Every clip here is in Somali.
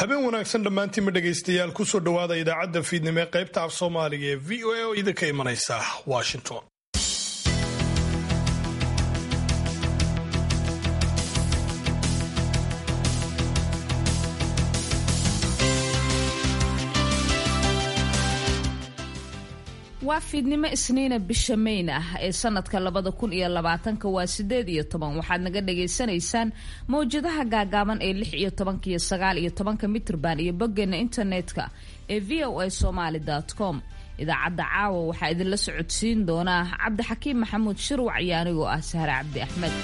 habeen wanaagsan dhammaantiinma dhegaystayaal kusoo dhowaada idaacadda fiidnimo ee qaybta af soomaaliga ee v o a oo idinka imanaysa washington waa fiidnimo isniina bisha mayn ah ee sanadka labada kun iyo labaatanka waa sideed iyo toban waxaad naga dhagaysanaysaan mawjadaha gaagaaban ee lix iyo tobanka iyo sagaal iyo tobanka mitrban iyo boggeena internetka ee v o a somaly com idaacadda caawa waxaa idinla socodsiin doonaa cabdixakiim maxamuud shirwac iyo anigoo ah sahre cabdi axmed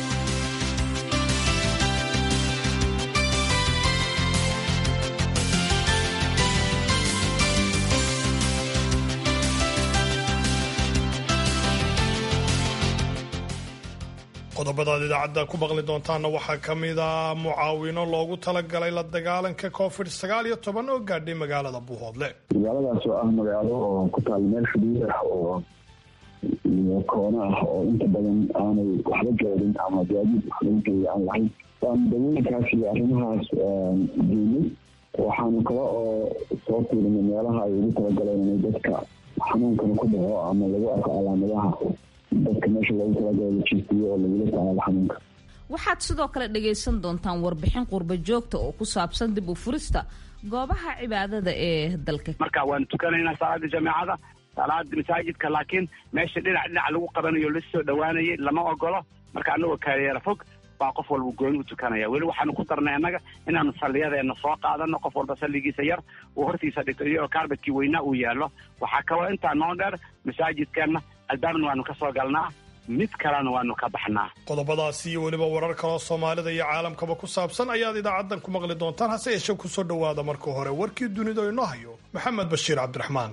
qodobadaad idaacadda ku maqli doontaana waxaa ka mid a mucaawino loogu talagalay la dagaalanka covid sagaal iyo toban oo gaadhay magaalada buuhoodle magaaladaas oo ah magaalo oo ku taal meel xuduud ah oo iyo koono ah oo inta badan aanay waxba gaadin ama gaadiid wax lagu geeya aan lahayn waan dawooyinkaas iyo arrimahaas geynay waxaanu kale oo soo fiirinay meelaha ay ugu talagaleen inay dadka xanuunkana ku dhaco ama lagu arko calaamadaha dadka meesha loogu talagala la jiifiyo oo lagula tacaalo xanuunka waxaad sidoo kale dhagaysan doontaan warbixin qurba joogta oo ku saabsan dib u furista goobaha cibaadada ee dalka marka waan tukanaynaa salaada jameecada salaada masaajidka laakiin meesha dhinac dhinac lagu qabanayo lasoo dhawaanayay lama ogolo marka anagoo kaayeera fog baa qof walba gooni u tukanaya weli waxaanu ku darnay annaga inaanu salliyadeena soo qaadano qof walba salligiisa yar uu hortiisa dhigto iyagoo kaarbadkii weynaa uu yaallo waxaa kaloo intaa noo dheer masaajidkeenna albaabna waanu ka soo galnaa mid kalena waanu ka baxnaa qodobadaasi iyo weliba warar kaloo soomaalida iyo caalamkaba ku saabsan ayaad idaacaddan ku maqli doontaan hase yeeshee kusoo dhowaada marka hore warkii dunida inoo hayo maxamed bashiir cabdiraxmaan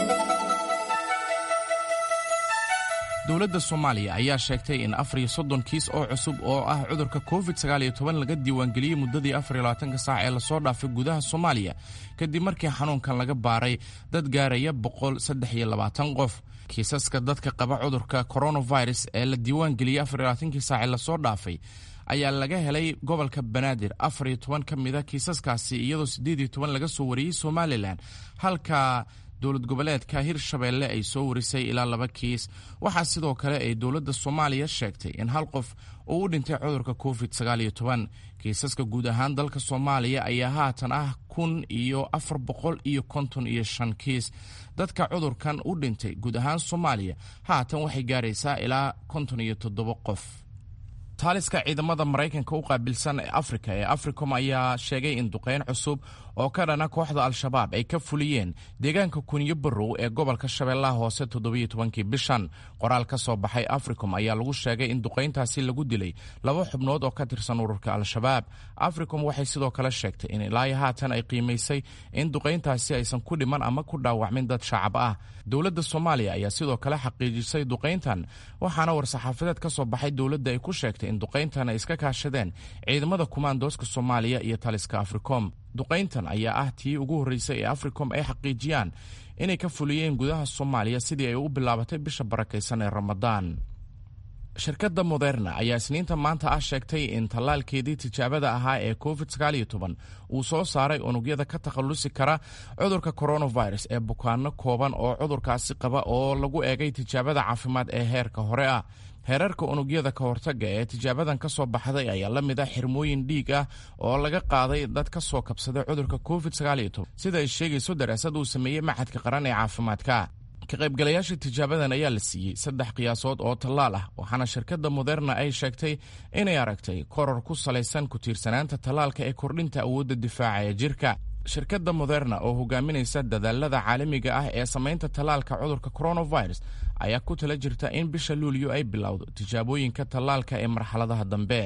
dowladda soomaaliya ayaa sheegtay in afar iyo soddon kiis oo cusub oo ah cudurka covid sagaal iyo toban laga diiwaangeliyey muddadii afar iyo labaatanka saac ee lasoo dhaafay gudaha soomaaliya kadib markii xanuunkan laga baaray dad gaaraya boqol saddex iyo labaatan qof kiisaska dadka qaba cudurka coronavirus ee la diiwaangeliyey afar iyo labaatankii saac ee lasoo dhaafay ayaa laga helay gobolka banaadir afar iyo toban ka mida kiisaskaasi iyadoo siddeed iyo toban laga soo wariyey somalilan halka dowlad goboleedka hirshabeelle ay soo warisay ilaa laba kiis waxaa sidoo kale ay dowladda soomaaliya sheegtay in hal qof uu u dhintay cudurka covid sagaal iyo toban kiisaska guud ahaan dalka soomaaliya ayaa haatan ah kun iyo afar boqol iyo konton iyo shan kiis dadka cudurkan u dhintay guud ahaan soomaaliya haatan waxay gaaraysaa ilaa konton iyo toddobo qof taaliska ciidamada maraykanka u qaabilsan ee afrika ee africom ayaa sheegay in duqeyn cusub oo ka dhana kooxda al-shabaab ay ka fuliyeen deegaanka kunyo barow ee gobolka shabeellaha hoose toddobiyo tobankii bishan qoraal ka soo baxay africom ayaa lagu sheegay in duqayntaasi lagu dilay laba xubnood oo ka tirsan ururka al-shabaab africom waxay sidoo kale sheegtay in ilaa haatan ay qiimaysay in duqayntaasi aysan ku dhiman ama ku dhaawacmin dad shacab ah dowladda soomaaliya ayaa sidoo kale xaqiijisay duqayntan waxaana war-saxaafadeed ka soo baxay dowladda ay ku sheegtay in duqayntan ay iska kaashadeen ciidamada kumaandooska soomaaliya iyo taliska africom duqayntan ayaa ah tii ugu horreysay ee africom ay xaqiijiyaan inay ka fuliyeen gudaha soomaaliya sidii ay u bilaabatay bisha barakaysan ee ramadaan shirkadda moderna ayaa isniinta maanta ah sheegtay in tallaalkeedii tijaabada ahaa ee covid sagaal iyo toban uu soo saaray unugyada ka takhallusi kara cudurka coronavirus ee bukaano kooban oo cudurkaasi qaba oo lagu eegay tijaabada caafimaad ee heerka hore ah heerarka unugyada ka hortaga ee tijaabadan ka soo baxday ayaa la mid ah xirmooyin dhiig ah oo laga qaaday dad ka soo kabsaday cudurka covid sagaal iyo toban sida ay sheegayso daraasad uu sameeyey maxadka qaran ee caafimaadka ka qaybgalayaasha tijaabadan ayaa la siiyey saddex qiyaasood oo tallaal ah waxaana shirkadda moderna ay sheegtay inay aragtay koror ku salaysan ku tiirsanaanta tallaalka ee kordhinta awoodda difaaca ee jirka shirkadda moderna oo hogaaminaysa dadaalada caalamiga ah ee samaynta tallaalka cudurka coronavirus ayaa ku tala jirta in bisha luulyo ay bilowdo tijaabooyinka tallaalka ee marxaladaha dambe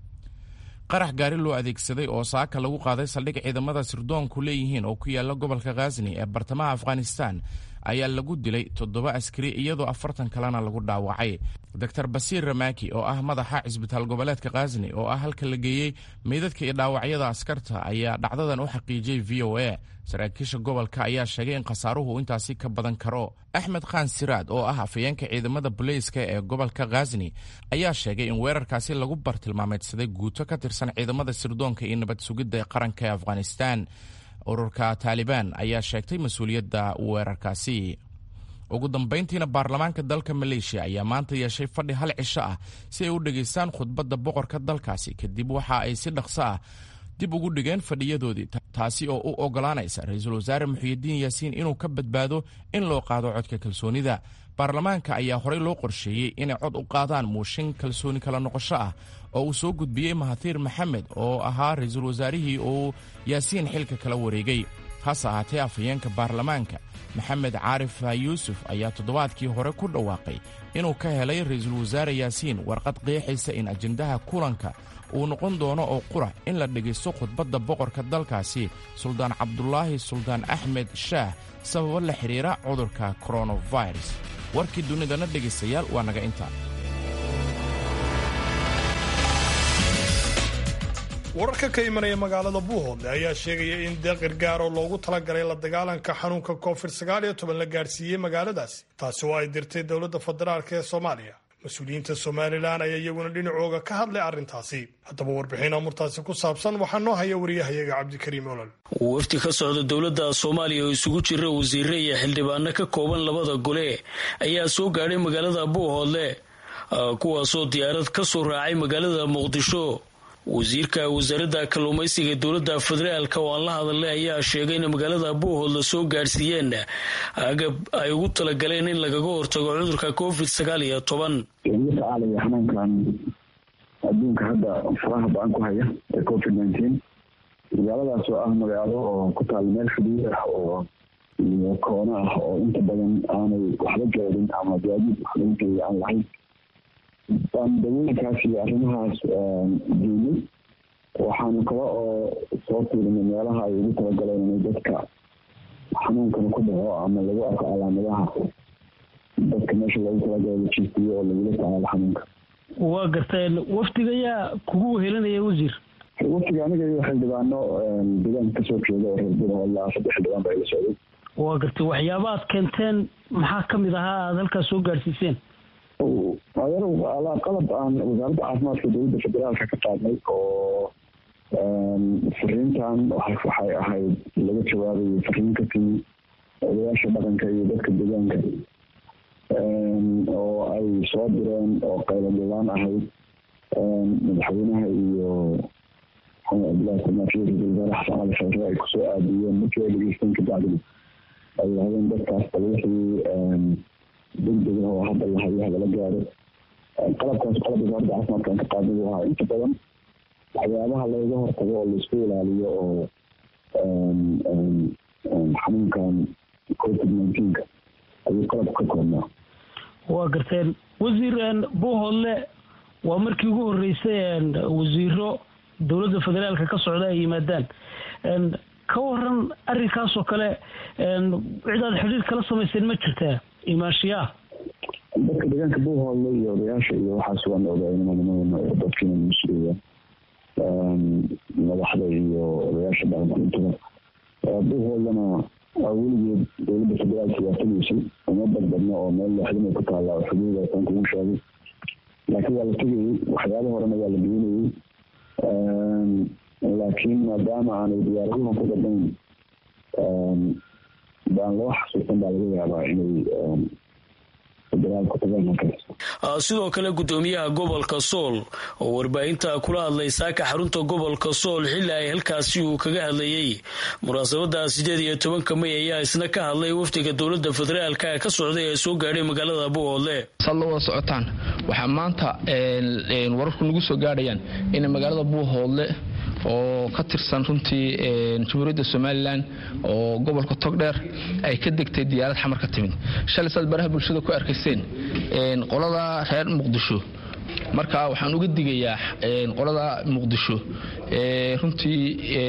qarax gaari loo adeegsaday oo saaka lagu qaaday saldhig ciidamada sirdoonku leeyihiin oo ku yaala gobolka khazni ee bartamaha afghanistan ayaa lagu dilay toddoba askari iyadoo afartan kalena lagu dhaawacay doctor basiir ramaki oo ah madaxa cisbitaal goboleedka khazni oo ah halka la geeyey meydadka iyo dhaawacyada askarta ayaa dhacdadan u xaqiijiyey v o a saraakiisha gobolka ayaa sheegay in khasaaruhu intaasi ka badan karo axmed khan siraad oo ah afayeenka ciidamada boleyska ee gobolka khazni ayaa sheegay in weerarkaasi lagu bartilmaameedsaday guuto ka tirsan ciidamada sirdoonka iyo nabad sugidda ee qaranka ee afghanistan ururka taalibaan ayaa sheegtay mas-uuliyadda weerarkaasi ugu dambayntiina baarlamaanka dalka maleeshiya ayaa maanta yeeshay fadhi hal cisho ah si ay u dhegaystaan khudbadda boqorka dalkaasi kadib waxa ay si dhaqso ah dib ugu dhigeen fadhiyadoodii taasi oo u ogolaanaysa ra-iisul wasaare muxiyidiin yaasiin inuu ka badbaado in loo qaado codka kalsoonida baarlamaanka ayaa horey loo qorsheeyey inay cod u qaadaan muushin kalsooni kala noqosho ah oo uu soo gudbiyey mahathiir maxamed oo ahaa ra-iisul wasaarihii uu yaasiin xilka kala wareegay hase ahaatee afhayeenka baarlamaanka maxamed caarif yuusuf ayaa toddobaadkii hore ku dhawaaqay inuu ka helay ra-iisul wasaare yaasiin warqad qeexaysa in ajendaha kulanka uu noqon doono oo qura in la dhegaysto khudbadda boqorka dalkaasi suldaan cabdulaahi suldaan axmed shaah sababo la xidhiira cudurka koronavirus warkii dunidana dhegaystayaal waa naga intaa wararka ka imanaya magaalada buuhoodle ayaa sheegaya in deeq gargaar oo loogu talagalay la dagaalanka xanuunka covid sagaal iyo toban la gaadhsiiyey magaaladaasi taasi oo ay dirtay dowladda federaalk ee soomaaliya mas-uuliyiinta somalilan ayaa iyaguna dhinacooga ka hadlay arrintaasi haddaba warbixin amurtaasi ku saabsan waxaa noo haya wariyahayaga cabdikariim olol wafdi ka socda dowladda soomaaliya oo isugu jira wasiire iyo xildhibaano ka kooban labada gole ayaa soo gaadhay magaalada buuhoodle kuwaasoo diyaarad ka soo raacay magaalada muqdisho wasiirka wasaaradda kalluumaysiga dowladda federaalk oo aan la hadalnay ayaa sheegay in magaalada buuhoodla soo gaadhsiiyeen agab ay ugu talagaleen in lagaga hortago cudurka covid sagaal iyo toban la tacaalaya xanuunkan adduunka hadda faraha ba-an ku haya ee covid nineteen magaaladaas oo ah magaalo oo ku taal meel xuduud ah oo iyo koono ah oo inta badan aanay waxba gaadin ama gaadiid wax lagu geeya aan lahayn baan dawooyinkaas iyo arrimahaas diinay waxaanu kale oo soo fiirinay meelaha ay ugu talagaleen inay dadka xanuunkana ku dhaco ama lagu arko calaamadaha dadka meesha loogu talagalay la jiifiyo oo lagula tacaalo xanuunka waa garteen wafdiga ayaa kugu wehelinaya wasiir waftiga aniga iyo xildhibaano deegaanka kasoo jeeda oo reer buurhoodla saddex xildhibaan baa ila socday waa gartay waxyaaba aad keenteen maxaa kamid ahaa aada halkaas soo gaadhsiiseen adeer qalab aan wasaaradda caafimaadka dowladda federaalka ka qaadnay oo fariintan waxay ahayd laga jawaabayay fariin ka timi odayaasha dhaqanka iyo dadka deegaanka oo ay soo direen oo qayladhilaan ahayd madaxweynaha iyo cabdillahi samaafiye ra-isul wasaare xasan cali khayre ay kusoo aadiyeen markii ay dhegeysteen kabacdi ay yidhahdeen dadkaas wixii degdega oo hadda lahayo hagala gaaro qalabkaas qalab wasaaradda caafimaadkan ka qaadnay buu ahaa inta badan waxyaabaha looga hortago oo laisku ilaaliyo oo xanuunkan covid nineteenka ayuu qalab ka koobnaa waa garteen wasiir buuhoodle waa markii ugu horeysay wasiiro dowladda federaalka ka socda ay yimaadaan ka waran arrinkaasoo kale cidaad xidhiir kala samayseen ma jirtaa imaashiyaa dadka deegaanka buuhoodle iyo odayaasha iyo waxaas waan ogaynimanimadana oo dadkiina mas-uuliya madaxda iyo odayaasha dhaqanka intaba buuhoodlana weligeed dowladda federaalka waa tegeysay uma badbadno oo meel looxdamay ku taalla oo xuduuda tan kugu sheegay laakiin waa la tegayey waxyaaba horena waa la geynayey laakiin maadaama aanay diyaaraduhan ku badnayn baan loo xasuusan baa laga yaabaa inay sidoo kale gudoomiyaha gobolka sool oo warbaahinta kula hadlay saaka xarunta gobolka sool xili ay halkaasi uu kaga hadlayey munaasabada sideed iyo tobanka may ayaa isna ka hadlay wafdiga dowlada federaalka ka socday ee soo gaadhay magaalada buuhoodle saad la wada socotaan waxaa maanta wararku nagu soo gaadhayaan in magaalada buuhoodle oo ka tirsan runtii jamhuuriyadda somalilan oo gobolka togdheer ay ka degtay diyaarad xamar ka timid shalay saad baraha bulshada ku arkayseen qolada reer muqdisho marka waxaan uga digayaa qolada muqdisho runtii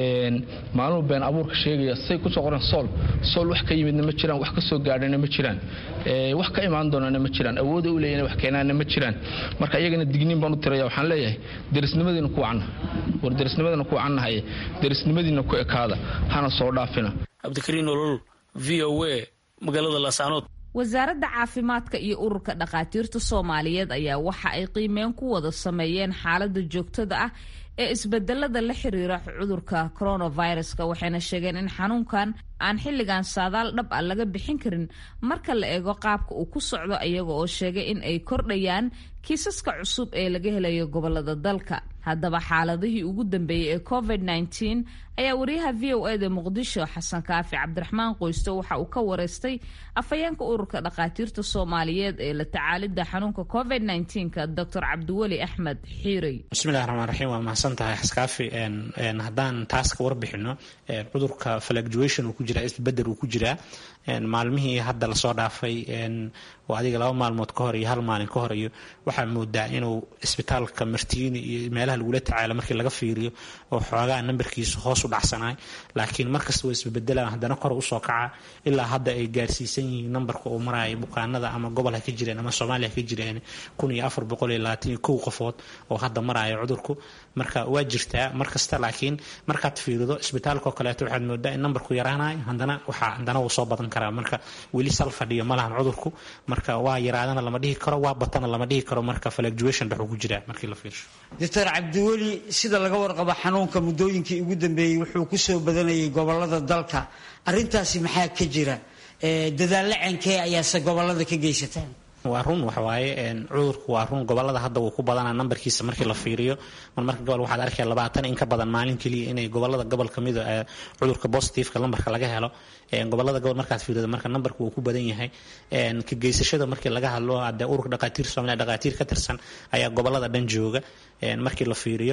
maalmuhu been abuurka sheegaya say kusoo qoran sool sool wax ka yimidna ma jiraan wax ka soo gaadhana ma jiraan wax ka imaan doonana ma jiraan awooda u leeyana wax keenaana ma jiraan marka iyagana digniin baan u tiraya waxaan leeyahay derisnimadiina ku wacna war derisnimadina ku wacannahay derisnimadiina ku ekaada hana soo dhaafina cabdikariin olol v o a magaalada laascaanood wasaaradda caafimaadka iyo ururka dhakhaatiirta soomaaliyeed ayaa waxa ay qiimeyn ku wada sameeyeen xaaladda joogtada ah ee isbedelada la xiriira cudurka coronaviruska waxayna sheegeen in xanuunkan aan xilligan saadaal dhab ah laga bixin karin marka la eego qaabka uu ku socdo iyaga oo sheegay in ay kordhayaan kiisaska cusub ee laga helayo gobolada dalka haddaba xaaladihii ugu dambeeyey ee covid -19 ayaa wariyaha v o eda muqdisho xasan kaafi cabdiraxmaan qoysto waxa uu ka wareystay afhayeenka ururka dhakhaatiirta soomaaliyeed ee la tacaalidda xanuunka covid -19ka docor cabdiweli axmed xiirey bismillahi raxmaan raxiim waa mahadsan tahay xaskaafi haddaan taas ka warbixino cudurka fluctuation uu ku jiraa isbedel uu ku jiraa maalmihii hadda lasoo dhaafay oo adiga laba maalmood ka hor iyo hal maalin ka hor iyo waxaa moodaa inuu isbitaalka martiini iyo meelaha lagula tacaalo markii laga fiiriyo oo xoogaa nambarkiisu hoos u dhacsanaay laakiin markasta waa isbebedelaan haddana kor usoo kaca ilaa hadda ay gaarsiisan yihiin nambarka uu maraayo bukaanada ama gobol ha ka jireen ama soomaaliya ha ka jireen kun iyo afar boqol iyo labaatan iyo kow qofood oo hadda maraayo cudurku marka waa jirtaa markasta laakiin markaad fiirido isbitaalka oo kaleeto waxaad moodaa in nambarku yaraanayo haddana waxaa haddana wuu soo badan karaa marka weli sal fadhiyo ma lahan cudurku marka waa yaraadana lama dhihi karo waa batana lama dhihi karo marka fluctuation dhexuu ku jiraa markii la fiirsho doctor cabdiweli sida laga warqabo xanuunka muddooyinkii ugu dambeeyey wuxuu ku soo badanayay gobolada dalka arintaasi maxaa ka jira dadaallo cenkee ayaase gobolada ka geysataan waa run waxawaaye cudurku waa run gobolada hadda wuu ku badanaa nambarkiisa markii la fiiriyo mar marka gobol waxaad arkaya labaatan in ka badan maalin keliya inay gobolada gobol kamid cudurka positiveka lambarka laga helo gobolada gobol markaad fiirido marka nambarku wuu ku badan yahay ka geysashada markii laga hadlo hadee ururka dhaqaatiir soomaaliya dhaqaatiir ka tirsan ayaa gobolada dhan jooga markii la fiiriyo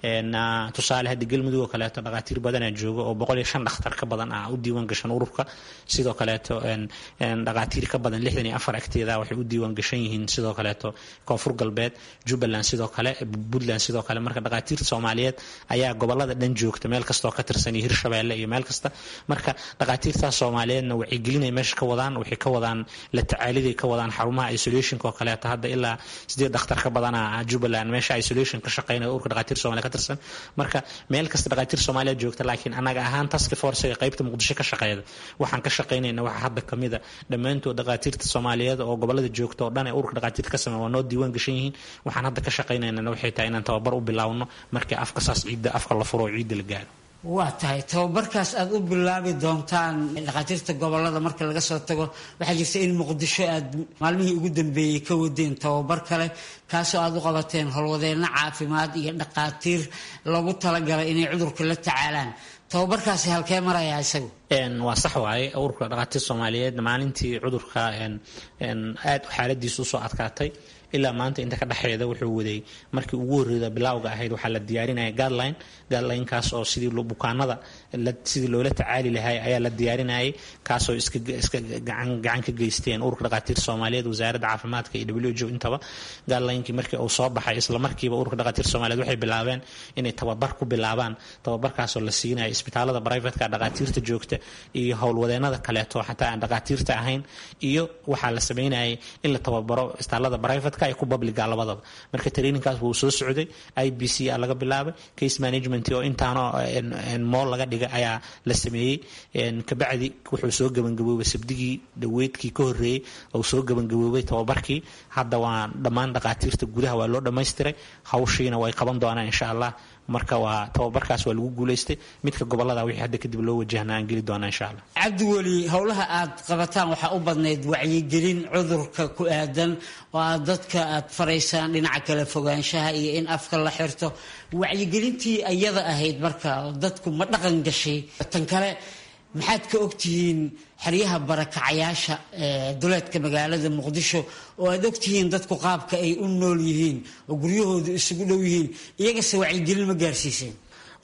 tusaale hadda galmudug oo kaleeto dhaqaatiir badanaa jooga oo boqol iyo shan dhakhtar ka badan ah u diiwaan gashan ururka sidoo kaleeto dhaqaatiir ka badan lixdan iyo afar agteeda waxay u diiwaan gashan yihiin sidoo kaleeto koonfur galbeed jubbaland sidoo kale puntland sidoo kale marka dhaqaatiirta soomaaliyeed ayaa gobolada dhan joogta meel kastoo ka tirsan iyo hirshabeelle iyo meel kasta marka dhaqaatiirtaas soomaaliyeedna waxay gelinay meesha ka wadaan waxay ka wadaan la tacaaliday ka wadaan xarumaha isolationka oo kaleeto hadda ilaa sideed dhakhtar ka badana jubbaland meesha isolation ka shaqeynaya ururka dhaqaatiir soomaliya ka tirsan marka meel kasta dhaqaatiir soomaaliya joogta laakiin anaga ahaan task forcega qaybta muqdisho ka shaqeeyda waxaan ka shaqeynayna waxa hadda kamida dhammaantood dhaqaatiirta soomaaliyeed oo gobolada joogta oo dhan ee ururka dhaqaatiirta ka sameeya waa noo diiwaan gashan yihiin waxaan hadda ka shaqeynaynana waxay tahay inaan tababar u bilaawno markii afka saas ciidda afka la furo oo ciidda la gaaro waa tahay tababarkaas aad u bilaabi doontaan dhakhaatiirta gobolada marka laga soo tago waxaa jirta in muqdisho aad maalmihii ugu dambeeyey ka wadeen tababar kale kaasoo aad u qabateen howlwadeenno caafimaad iyo dhakhaatiir loogu talagalay inay cudurka la tacaalaan tababarkaasi halkee marayaa isagu waa sax waaye ururka dhakhaatiir soomaaliyeed maalintii cudurka aad xaaladiisa usoo adkaatay ilaa maanta inta ka dhexeeda wuxuu waday markii ugu horreeda bilawga ahayd waxaa la diyaarinaya guideline guidelinekaas oo sidii bukaanada sidii loola tacaali lahay ayaa la diyaarinayay kaasoo iska iska gacan gacan ka geysteen ururka dhakhaatiir soomaaliyeed wasaaradda caafimaadka iyo w h o intaba guidelinkii markii uu soo baxay isla markiiba ururka dhakhaatiir soomaaliyeed waxay bilaabeen inay tababar ku bilaabaan tababarkaasoo la siinayo isbitaalada privateka dhakhaatiirta joogta iyo howlwadeenada kaleeto xataa aan dhakhaatiirta ahayn iyo waxaa la sameynayay in la tababaro isbitaalada privatka iyo ku publiga labadaba marka traininkaas wuu soo socday i b c a laga bilaabay case management oo intaano mool laga dhigay ayaa la sameeyey kabacdi wuxuu soo gebangaboobay sabdigii dhaweydkii ka horeeyey uu soo gebangaboobay tababarkii hadda waa dhammaan dhakhaatiirta gudaha waa loo dhammaystiray hawshiina way qaban doonaan insha allah marka waa tababarkaas waa lagu guulaystay midka gobolada wixii hadda kadib loo wajahna aan geli doona insha allah cabdiweli howlaha aad qabataan waxaa u badnayd wacyigelin cudurka ku aadan oo aad dadka aad faraysaan dhinaca kale fogaanshaha iyo in afka la xirto wacyigelintii ayada ahayd marka dadku ma dhaqan gashay tan kale maxaad ka ogtihiin xeryaha barakacayaasha duleedka magaalada muqdisho oo aad ogtihiin dadku qaabka ay u nool yihiin oo guryahoodu isugu dhow yihiin iyagase wacyigelin ma gaarsiiseen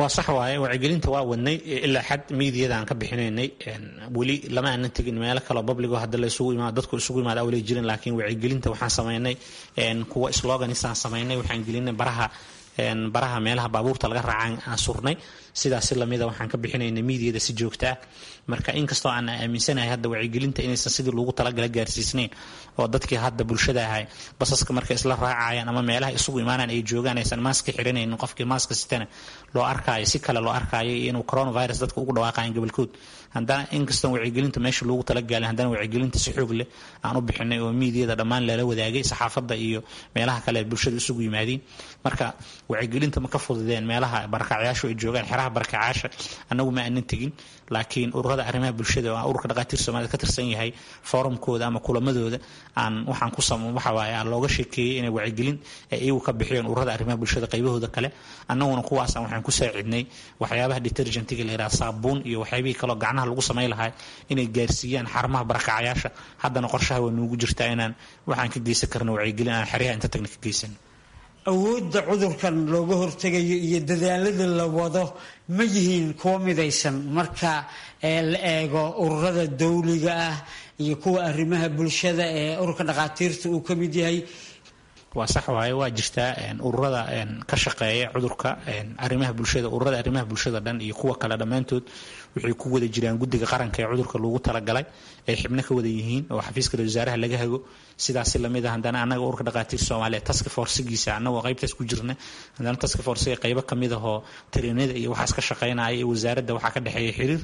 waa sax waaye wacyigelinta waa wadnay ilaa xad miidiyada aan ka bixinaynay weli lama aanan tegin meelo kaleo babligo hadda la isugu imaado dadku isugu imaado awlay jirin laakiin wacyigelinta waxaan samaynay kuwa sloganisaan samaynay waxaan gelinay baraha baraha meelaha baabuurta laga raacaan aan surnay sidaasi lamida waxaan ka bixinaynay miidiyada si joogta ah marka inkastoo aan aaminsanahay hadda wacyigelinta inaysan sidii loogu talagala gaarsiisnayn oo dadkii hadda bulshada ahay basaska markay isla raacayaan ama meelaha isugu imaanaan ay joogaan aysan maaska xiranaynin qofkii maaska sitana loo arkaayo si kale loo arkaayo inuu coronavirus dadka ugu dhawaaqayan gobolkood haddana inkastoon wacyigelinta meesha loogu talagaalin haddana wacyigelinta si xoog leh aan u bixinay oo miidiyada dhammaan lala wadaagay saxaafadda iyo meelaha kale bulshada isugu yimaadiin marka wacyigelinta ma ka fududeen meelaha barakacyaashu ay joogaan xeraha barakacaasha annagu ma aanan tegin laakiin ururada arrimaha bulshada oo ururka dhaqaatiir soomaalida ka tirsan yahay forumkooda ama kulamadooda aan waxaan ku sam waxa waaye aan looga sheekeeyey inay wacyigelin ay iyagu ka bixiyeen ururada arrimaha bulshada qaybahooda kale annaguna kuwaasaan waxaan ku saacidnay waxyaabaha detergentiga la yidhaha saabuun iyo waxyaabihii kaloo gacnaha lagu samay lahaa inay gaarsiiyaan xarumaha barakacayaasha haddana qorshaha waa nuugu jirtaa inaan waxaan ka geysan karno wacyigelin aan xeryaha inta tagna ka geysano awoodda cudurkan looga hortegayo iyo dadaalada la wado ma yihiin kuwo midaysan marka la eego ururada dawliga ah iyo kuwa arrimaha bulshada ee ururka dhaqaatiirta uu ka mid yahay waa sax waaye waa jirtaa ururada ka shaqeeya cudurka arrimaha bulshada ururada arrimaha bulshada dhan iyo kuwa kale dhammaantood waxay ku wada jiraan guddiga qaranka ee cudurka loogu talagalay ay xibno ka wada yihiin oo xafiiska wasaaraha laga hago sidaasi lamid ah haddana annaga ururka dhaqaatiir soomaaliya task forcegiisa annagoo qaybtaas ku jirna haddana task forcega qaybo kamid ahoo tariinada iyo waxaas ka shaqeynaya iyo wasaaradda waxaa ka dhexeeya xiriir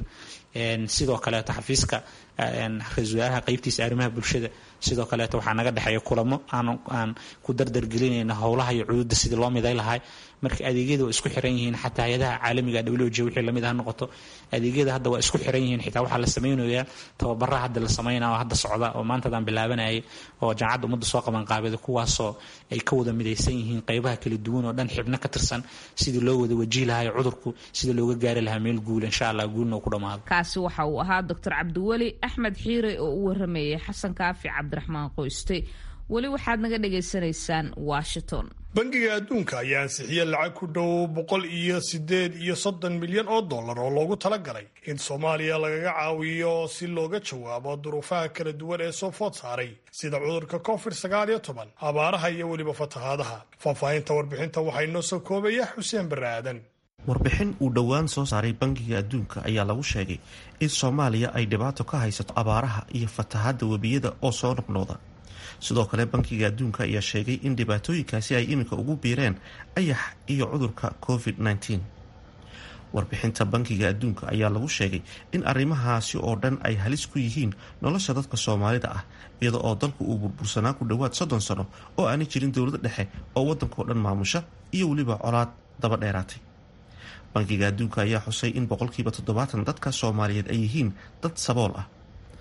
sidoo kaleeto xafiiska ra-isul wasaaraha qaybtiisa arrimaha bulshada sidoo kaleeto waxaa naga dhexeeya kulamo aan ku dardargelinayna howlaha iyo cududa sidii loo miday lahay marka adeegyada waa isku xiran yihiin xataa hay-adaha caalamiga w j wixii lamid ha noqoto adeegyada hadda waa isku xiran yihiin xitaa waxaa la samaynayaa tababaraha hadda la samaynaya oo hadda socda oo maantadaan bilaabanayay oo jaamacadda ummadda soo qaban qaabida kuwaasoo ay ka wada midaysan yihiin qaybaha kala duwan oo dhan xibno ka tirsan sidii loo wada wajihi lahayo cudurku sida looga gaari lahaa meel guul insha allah guulna uu ku dhamaado kaasi waxa uu ahaa doctor cabdiweli axmed xiire oo u waramayay xasan kaafi cabdiraxmaan qoyste weli waxaad naga dhagaysanaysaan washington bangiga adduunka ayaa ansixiyey lacag ku dhow boqol iyo sideed iyo soddon milyan oo dollar oo loogu talagalay in soomaaliya lagaga caawiyo si looga jawaabo duruufaha kala duwan ee soo food saaray sida cudurka covid sagaal iyo toban abaaraha iyo weliba fatahaadaha faahfaahinta warbixinta waxaa inoo soo koobaya xuseen barre aadan warbixin uu dhowaan soo saaray bangiga adduunka ayaa lagu sheegay in soomaaliya ay dhibaato ka haysato abaaraha iyo fatahaadda webiyada oo soo noqnooda sidoo kale bankiga adduunka ayaa sheegay in dhibaatooyinkaasi ay iminka ugu biireen ayax iyo cudurka covid -19 warbixinta bankiga adduunka ayaa lagu sheegay in arrimahaasi oo dhan ay halis ku yihiin nolosha dadka soomaalida ah iyada oo dalku uu burbursanaa ku dhowaad soddon sano oo aanay jirin dowladda dhexe oo waddankao dhan maamusha iyo weliba colaad daba dheeraatay bankiga adduunka ayaa xusay in boqolkiiba toddobaatan dadka soomaaliyeed ay yihiin dad sabool ah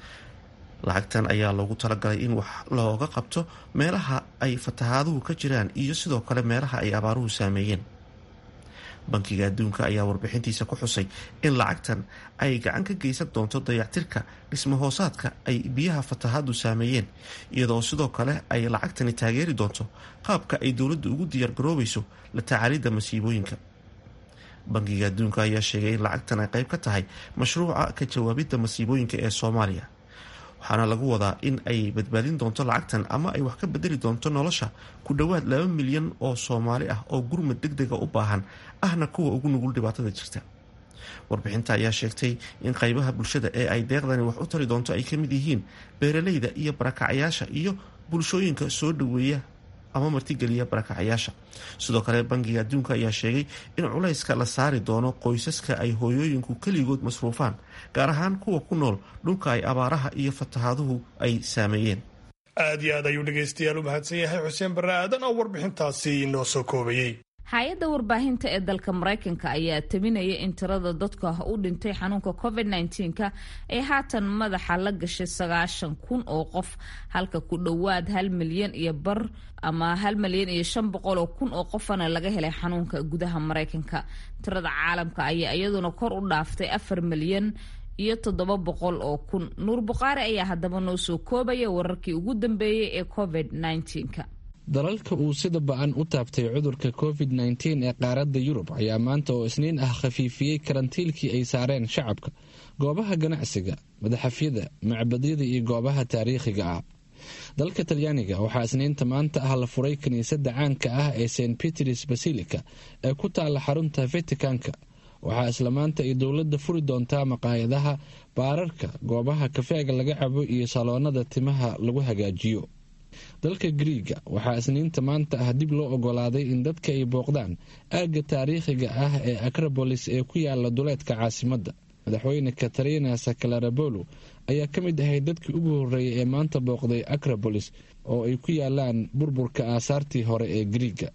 lacagtan ayaa loogu talagalay in wax looga qabto meelaha ay fatahaaduhu ka jiraan iyo sidoo kale meelaha ay abaaruhu saameeyeen bankiga adduunka ayaa warbixintiisa ku xusay in lacagtan ay gacan ka geysan doonto dayactirka dhismahoosaadka ay biyaha fatahaadu saameeyeen iyadoo sidoo kale ay lacagtani taageeri doonto qaabka ay dowladdu ugu diyaargaroobayso la tacaalidda masiibooyinka bankiga adduunka ayaa sheegay in lacagtan ay qayb ka tahay mashruuca ka jawaabidda masiibooyinka ee soomaaliya waxaana lagu wadaa in ay badbaadin doonto lacagtan ama ay wax ka bedeli doonto nolosha ku dhowaad laba milyan oo soomaali ah oo gurmad deg dega u baahan ahna kuwa ugu nugul dhibaatada jirta warbixinta ayaa sheegtay in qaybaha bulshada ee ay deeqdani wax u tari doonto ay ka mid yihiin beeraleyda iyo barakacayaasha iyo bulshooyinka soo dhoweeya ama martigeliya barakacayaasha sidoo kale bankiga adduunka ayaa sheegay in culayska la saari doono qoysaska ay hooyooyinku keligood masruufaan gaar ahaan kuwa ku nool dhulka ay abaaraha iyo fatahaaduhu ay saameeyeen aad iyo aad ayuu dhegaystayaal u mahadsan yahay xuseen barre aadan oo warbixintaasi inoo soo koobayey hay-adda warbaahinta ee dalka maraykanka ayaa tabinaya in tirada dadka u dhintay xanuunka covid -19ka ee haatan madaxa la gashay sagaashan kun oo qof halka ku dhowaad hal milyan iyo bar ama hal milyan iyo shan boqol oo kun oo qofana laga helay xanuunka gudaha maraykanka tirada caalamka ayaa iyaduna kor u dhaaftay afar milyan iyo toddoba boqol oo kun nuur bukhaari ayaa haddaba noo soo koobaya wararkii ugu dambeeyey ee covid -19ka dalalka uu sida ba-an u taabtay cudurka covid nteen ee qaaradda yurub ayaa maanta oo isniin ah khafiifiyey karantiilkii ay saareen shacabka goobaha ganacsiga madaxafyada macbadyada iyo goobaha taariikhiga ah dalka talyaaniga waxaa isniinta maanta ah la furay kiniisadda caanka ah ee st peters basilica ee ku taalla xarunta vaticanka waxaa isla maanta ay dowladda furi doontaa maqaayadaha baararka goobaha kafeega laga cabo iyo saloonada timaha lagu hagaajiyo dalka griiga waxaa isniinta maanta ah dib loo ogolaaday in dadka ay booqdaan aagga taariikhiga ah ee acrobolis ee ku yaala duleedka caasimadda madaxweyne katarina sakalarabolo ayaa ka mid ahay dadkii ugu horreeyay ee maanta booqday acrobolis oo ay ku yaalaan burburka aasaartii hore ee griiga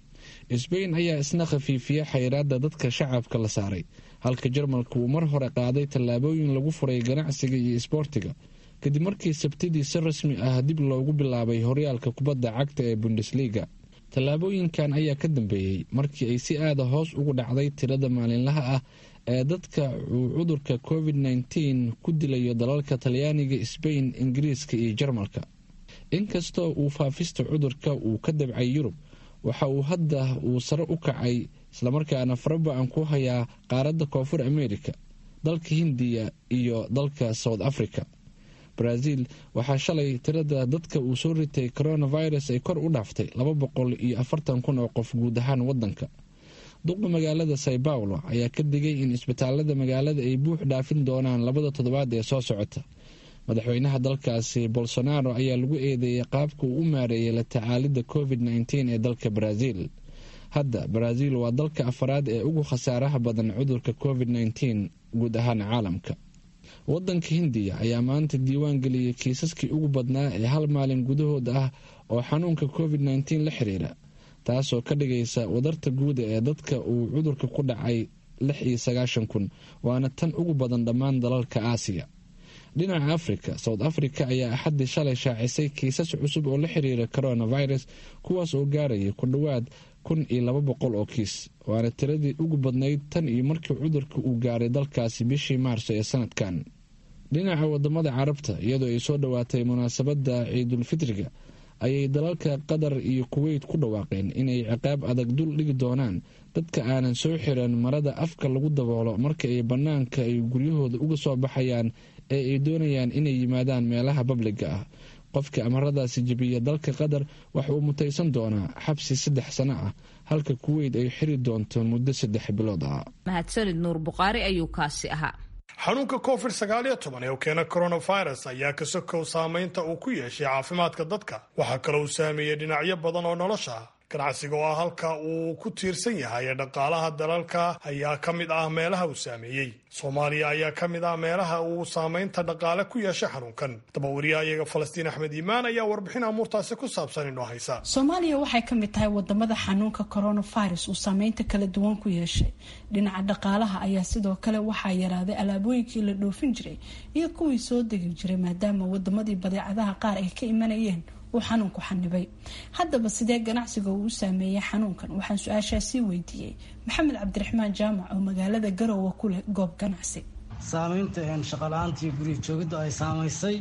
sbain ayaa isna khafiifiya xayiraadda dadka shacabka la saaray halka jarmalka uu mar hore qaaday tallaabooyin lagu furay ganacsiga iyo isboortiga kadib markii sabtidii si rasmi ah dib loogu bilaabay horyaalka kubadda cagta ee bundesliga tallaabooyinkan ayaa ka dambeeyey markii ay si aada hoos ugu dhacday tirada maalinlaha ah ee dadka uu cudurka covid nteen ku dilayo dalalka talyaaniga sbain ingiriiska iyo jarmalka inkastoo uu faafista cudurka uu ka dabcay yurub waxa uu hadda uu sare u kacay islamarkaana faraba-an ku hayaa qaaradda koonfur america dalka hindiya iyo dalka south africa brazil waxaa shalay tirada dadka uu soo ritay coronavirus ay kor u dhaaftay laba boqol iyo afartan kun oo qof guud ahaan wadanka duqa magaalada sao paulo ayaa ka digay in isbitaalada magaalada ay buux dhaafin doonaan labada toddobaad ee soo socota madaxweynaha dalkaasi bolsonaro ayaa lagu eedeeyay qaabka uu u maareeyay la tacaalidda covid nteen ee dalka brazil hadda brazil waa dalka afaraad ee ugu khasaaraha badan cudurka covid nteen guud ahaan caalamka wadanka hindiya ayaa maanta diiwaan geliyey kiisaskii ugu badnaa ee hal maalin gudahooda ah oo xanuunka covid nteen la xiriira taasoo ka dhigaysa wadarta guuda ee dadka uu cudurka ku dhacay lix iyo sagaashan kun waana tan ugu badan dhammaan dalalka aasiya dhinaca africa south africa ayaa axaddii shalay shaacisay kiisas cusub oo la xiriira coronavirus kuwaas oo gaaraya ku dhowaad kun iyo laba boqol oo kiis waana tiradii ugu badnayd tan iyo markii cudurka uu gaaray dalkaasi bishii maarso ee sanadkan dhinaca wadamada carabta iyadoo ay soo dhowaatay munaasabadda ciidulfitriga ayay dalalka qatar iyo kuweyt ku dhawaaqeen inay ciqaab adag dul dhigi doonaan dadka aanan soo xiran marada afka lagu daboolo marka ay bannaanka ay guryahooda uga soo baxayaan ee ay doonayaan inay yimaadaan meelaha babliga ah qofka amaradaasi jebiya dalka qatar waxa uu mutaysan doonaa xabsi saddex sano ah halka kuweyt ay xiri doonto muddo saddex bilood ah mahadsanid nuur buqaari ayuu kaasi ahaa xanuunka covid sagaal iyo toban ee u keena coronavirus ayaa ka sokow saameynta uu ku yeeshay caafimaadka dadka waxaa kaloo uu saameeyey dhinacyo badan oo nolosha ah ganacsiga oo ah halka uu ku tiirsan yahay ee dhaqaalaha dalalka ayaa ka mid ah meelaha uu saameeyey soomaaliya ayaa ka mid ah meelaha uu saameynta dhaqaale ku yeeshay xanuunkan dabawariyahayaga falastiin axmed iimaan ayaa warbixin amuurtaasi ku saabsan inoo haysa soomaaliya waxay ka mid tahay wadamada xanuunka coronavirus uu saameynta kala duwan ku yeeshay dhinaca dhaqaalaha ayaa sidoo kale waxaa yaraaday alaabooyinkii la dhoofin jiray iyo kuwii soo degi jiray maadaama wadamadii badeecadaha qaar ay ka imanayeen uu xanuunku xanibay haddaba sidee ganacsiga uu u saameeyey xanuunkan waxaan su-aashaasii weydiiyey maxamed cabdiraxmaan jaamac oo magaalada garowe ku leh goob ganacsi saameynta shaqala-aantii guriga joogidda ay saamaysay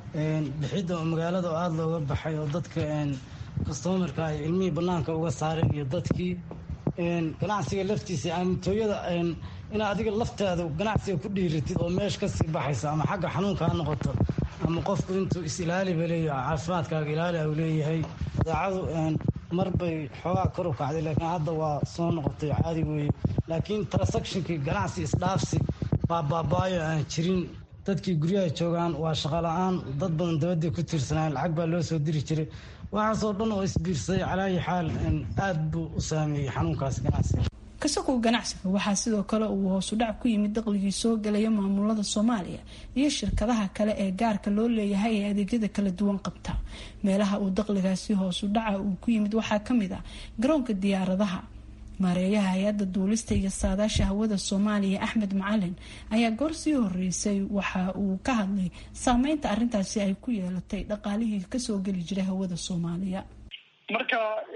bixidda magaalada oo aada looga baxay oo dadka kastomarka ay cilmihii banaanka uga saareen iyo dadkii ganacsiga laftiisa aamintooyada inaa adiga laftaada ganacsiga ku dhiiratid oo meesha kasii baxaysa ama xagga xanuunka ha noqoto ama qofku intuu is-ilaaliba leeyahay caafimaadkaaga ilaali u leeyahay badeecadu mar bay xoogaa kor u kacday laakiin hadda waa soo noqotay caadi weeye laakiin transactionkii ganacsi isdhaafsi baa baabaayo aan jirin dadkii guryaha joogaan waa shaqo la-aan dad badan dabadday ku tiirsanaayen lacag baa loo soo diri jiray waxaasoo dhan oo isbiirsaday calaayi xaal aada buu u saameeyey xanuunkaas ganacsiga kasakow ganacsiga waxaa sidoo kale uu hoosudhac ku yimid daqligii soo gelaya maamulada soomaaliya iyo shirkadaha kale ee gaarka loo leeyahay ee adeegyada kala duwan qabta meelaha uu daqligaasi hoosudhaca uu ku yimid waxaa kamid ah garoonka diyaaradaha maareeyaha hay-adda duulista iyo saadaasha hawada soomaaliya axmed macalin ayaa goor sii horeysay waxa uu ka hadlay saameynta arintaasi ay ku yeelatay dhaqaalihii kasoo geli jiray hawada soomaaliya marka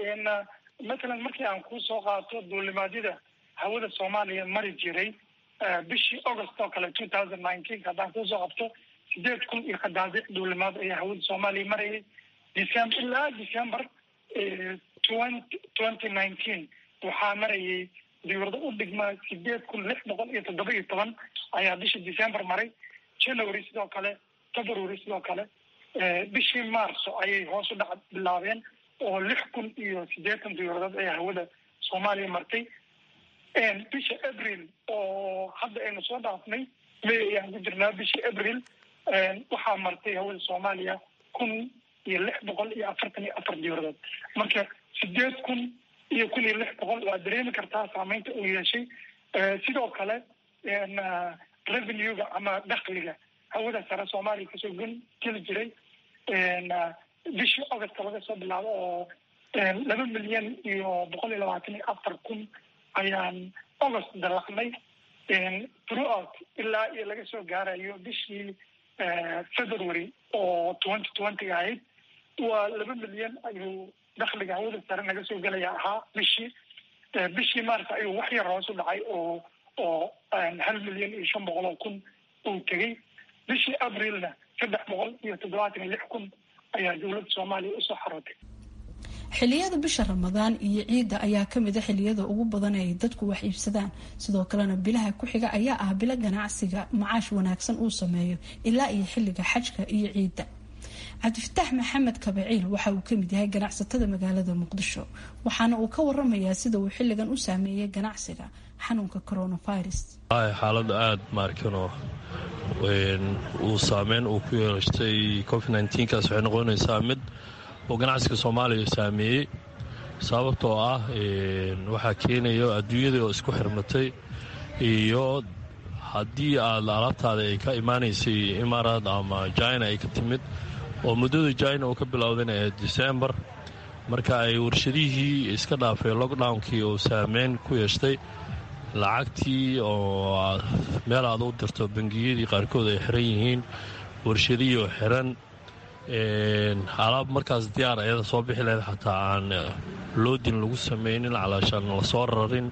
matalan markii aan kusoo qaato duulimaadyada hawada soomaaliya mari jiray bishii august oo kale two thousand nineteenka haddaan kusoo qabto sideed kun iyo qadaadiic duulimaad ayaa hawada soomaaliya marayay december ilaa december twenty nineteen waxaa marayay dawlado u dhigma sideed kun lix boqol iyo toddoba iyo toban ayaa bishii december maray january sidoo kale february sidoo kale bishii marso ayay hoos u dhac bilaabeen oo lix kun iyo siddeetan dawladood ayaa hawada soomaaliya martay bisha april oo hadda aynu soo dhaafnay may ayaan ku jirnaa bishii april waxaa martay hawada soomaaliya kun iyo lix boqol iyo afartan iyo afar dawladood marka sideed kun iyo kun iyo lix boqol waa dareemi kartaa saameynta uu yeeshay sidoo kale revenue-ga ama dakliga hawada sare soomaaliya kasoo gun geli jiray bishii august laga soo bilaabo oo laba milyan iyo boqol iyo labaatan iyo afar kun ayaan august dalacnay throughout ilaa iyo laga soo gaarayo bishii february oo twenty twenty ahayd waa laba milyan ayuu dakliga hawada sare naga soo gelaya ahaa bishii bishii mars ayuu wax yar hoos u dhacay oo oo hal milyan iyo shan boqol oo kun uu tegey bishii abrilna saddex boqol iyo toddobaatan iyo lix kun ayaa dowladda soomaaliya usoo xarootay xiliyada bisha ramadaan iyo ciidda ayaa kamid a xiliyada ugu badan ay dadku wax iibsadaan sidoo kalena bilaha ku xiga ayaa ah bilo ganacsiga macaash wanaagsan uu sameeyo ilaa iyo xilliga xajka iyo ciidda cabdifataax maxamed kabaciil waxa uu kamid yahay ganacsatada magaalada muqdisho waxaana uu ka waramayaa sida uu xilligan u saameeyay ganacsiga xanuunka coronavirus xaalada aada maarkano uu saameyn uu ku yeeshtay covid nkaas waxay noqonaysaa mid oo ganacsiga soomaaliya saameeyey sababtoo ah waxaa keenayo adduunyadii oo isku xirmatay iyo haddii aad alaabtaada ay ka imaanaysay imaaraad ama jina ay ka timid oo muddada jina uu ka bilowdayna ee decembar marka ay warshadihii iska dhaafay lockdownkii uu saameyn ku yeeshtay lacagtii oo meel aad u dirto bangiyadii qaarkood ay xiran yihiin warshadihii oo xiran alaab markaas diyaar ayada soo bixi lahayd xataa aan loodin lagu samaynin calaashaan lasoo rarin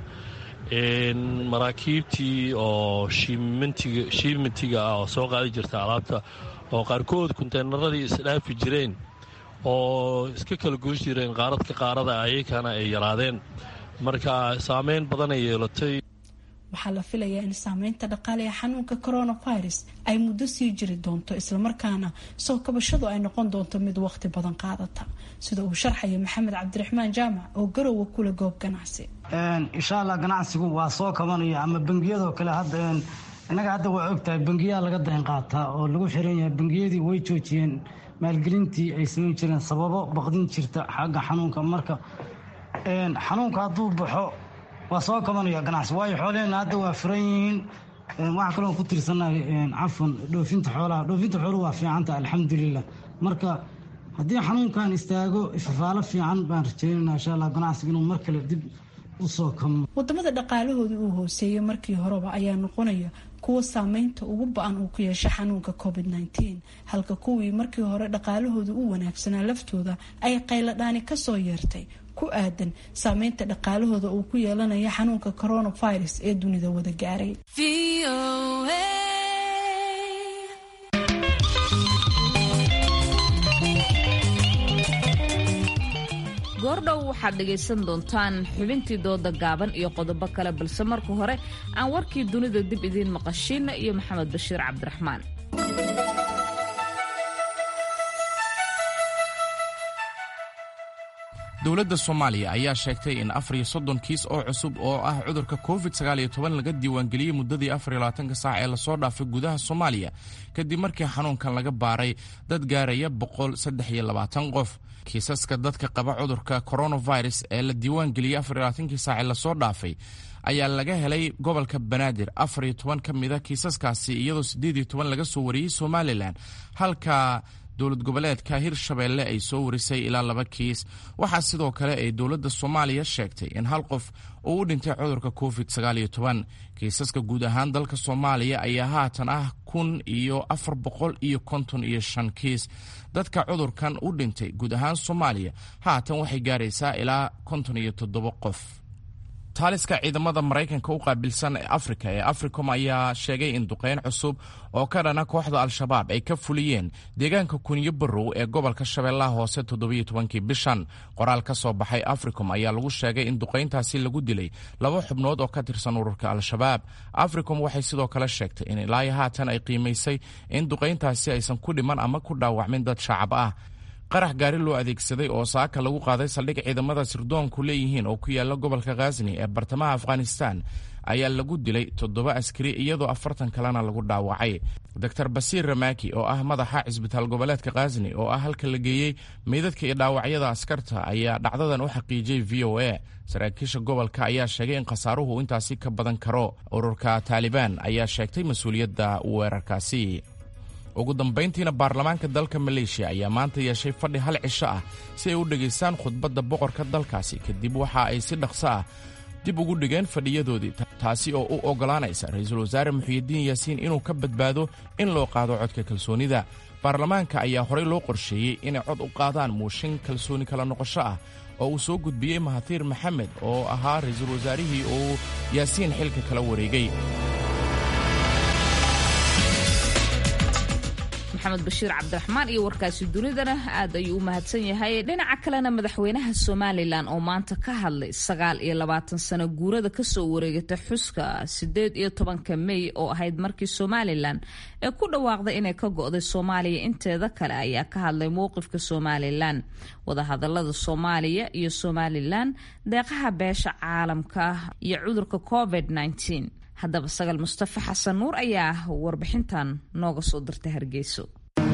maraakiibtii oo shiimitiga ah oo soo qaadi jirta alaabta oo qaarkood kunteynaradii isdhaafi jireen oo iska kala goosh jireen qaaradka qaarada ayakana ay yaraadeen marka saameyn badanay yeelatay waxaa la filayaa in saameynta dhaqaale ee xanuunka coronavirus ay muddo sii jiri doonto islamarkaana soo kabashadu ay noqon doonto mid waqti badan qaadata sida uu sharxaya maxamed cabdiraxmaan jaamac oo garowa kula goob ganacsi insha allah ganacsigu waa soo kabanaya ama bangiyadoo kale hadda innaga hadda waa ogtahay bangiyaa laga dayn qaataa oo lagu xiran yahay bangiyadii way joojiyeen maalgelintii ay samayn jireen sababo baqdin jirta xagga xanuunka marka xanuunka hadduu baxo waa soo kabanaya ganacsi waayo xoolaheenna hadda waa furan yihiin waxaa kaloo ku tirsanahay cafan dhoofinta xoolaha dhoofinta xooluhu waa fiicanta alxamdulilah marka haddii xanuunkan istaago ifafaalo fiican baan rajeynana insha allah ganacsiga inuu mar kale dib usoo kamo wadamada dhaqaalahoodii uu hooseeyey markii horeba ayaa noqonaya kuwa saameynta ugu ba-an uu ku yeesha xanuunka covid nteen halka kuwii markii hore dhaqaalahooda u wanaagsanaa laftooda ay qayladhaani kasoo yeertay ku aadan saameynta dhaqaalahooda uu ku yeelanaya xanuunka coronavirus ee dunida wada gaaray goordhow waxaad dhegaysan doontaan xubintii dooda gaaban iyo qodobo kale balse marka hore aan warkii dunida dib idiin maqashiina iyo maxamed bashiir cabdiraxmaan dowladda soomaaliya ayaa sheegtay in afar iyo soddon kiis oo cusub oo ah cudurka covid sagaal iyo toban laga diiwaangeliyey muddadii afar iyo labaatanka saac ee lasoo dhaafay gudaha soomaaliya kadib markii xanuunkan laga baaray dad gaaraya boqol saddex iyo labaatan qof kiisaska dadka qaba cudurka coronavirus ee la diiwaangeliyey afar iyo labaatankii saac ee lasoo dhaafay ayaa laga helay gobolka banaadir afar iyo toban ka mida kiisaskaasi iyadoo siddeed iyo toban laga soo wariyey somalilan halka dowlad goboleedka hirshabeelle ay soo warisay ilaa laba kiis waxaa sidoo kale ay dowladda soomaaliya sheegtay in hal qof uu u dhintay cudurka covid sagaal iyo toban kiisaska guud ahaan dalka soomaaliya ayaa haatan ah kun iyo afar boqol iyo konton iyo shan kiis dadka cudurkan u dhintay guud ahaan soomaaliya haatan waxay gaaraysaa ilaa konton iyo toddoba qof taaliska ciidamada maraykanka u qaabilsan ee afrika ee africom ayaa sheegay in duqeyn cusub oo ka dhana kooxda al-shabaab ay ka fuliyeen deegaanka kunyo barow ee gobolka shabeellaha hoose toddobiyo tobankii bishan qoraal ka soo baxay africom ayaa lagu sheegay in duqayntaasi lagu dilay laba xubnood oo ka tirsan ururka al-shabaab africom waxay sidoo kale sheegtay in ilaa haatan ay qiimaysay in duqayntaasi aysan ku dhiman ama ku dhaawacmin dad shacab ah qarax gaari loo adeegsaday oo saaka lagu qaaday saldhig ciidamada sirdoonku leeyihiin oo ku yaala gobolka khazni ee bartamaha afghanistan ayaa lagu dilay toddoba askari iyadoo afartan kalena lagu dhaawacay doctor basiir ramaki oo ah madaxa cisbitaal goboleedka khazni oo ah halka la geeyey meydadka iyo dhaawacyada askarta ayaa dhacdadan u xaqiijiyey v o a saraakiisha gobolka ayaa sheegay in khasaaruhu intaasi ka badan karo ururka taalibaan ayaa sheegtay mas-uuliyadda weerarkaasi ugu dambayntiina baarlamaanka dalka maleeshiya ayaa maanta yeeshay fadhi hal cisho ah si ay u dhegaystaan khudbadda boqorka dalkaasi kadib waxa ay si dhaqso ah dib ugu dhigeen fadhiyadoodii taasi oo u oggolaanaysa ra-iisul wasaare muxiyidiin yaasiin inuu ka badbaado in loo qaado codka kalsoonida baarlamaanka ayaa horey loo qorsheeyey inay cod u qaadaan muushin kalsooni kala noqosho ah oo uu soo gudbiyey mahatiir maxamed oo ahaa ra-iisul wasaarihii uu yaasiin xilka kala wareegay maxamed bashiir cabdiraxmaan iyo warkaasi dunidana aad ayuu u mahadsan yahay dhinaca kalena madaxweynaha somalilan oo maanta ka hadlay sagaal iyo labaatan sano guurada kasoo wareegata xuska sideed iyo tobanka mey oo ahayd markii somalilan ee ku dhawaaqday inay ka go'day soomaaliya inteeda kale ayaa ka hadlay mowqifka somalilan wadahadalada soomaaliya iyo somalilan deeqaha beesha caalamka iyo cudurka covid -19. haddaba sagal mustafa xasan nuur ayaa warbixintan nooga soo dirtay hargeyso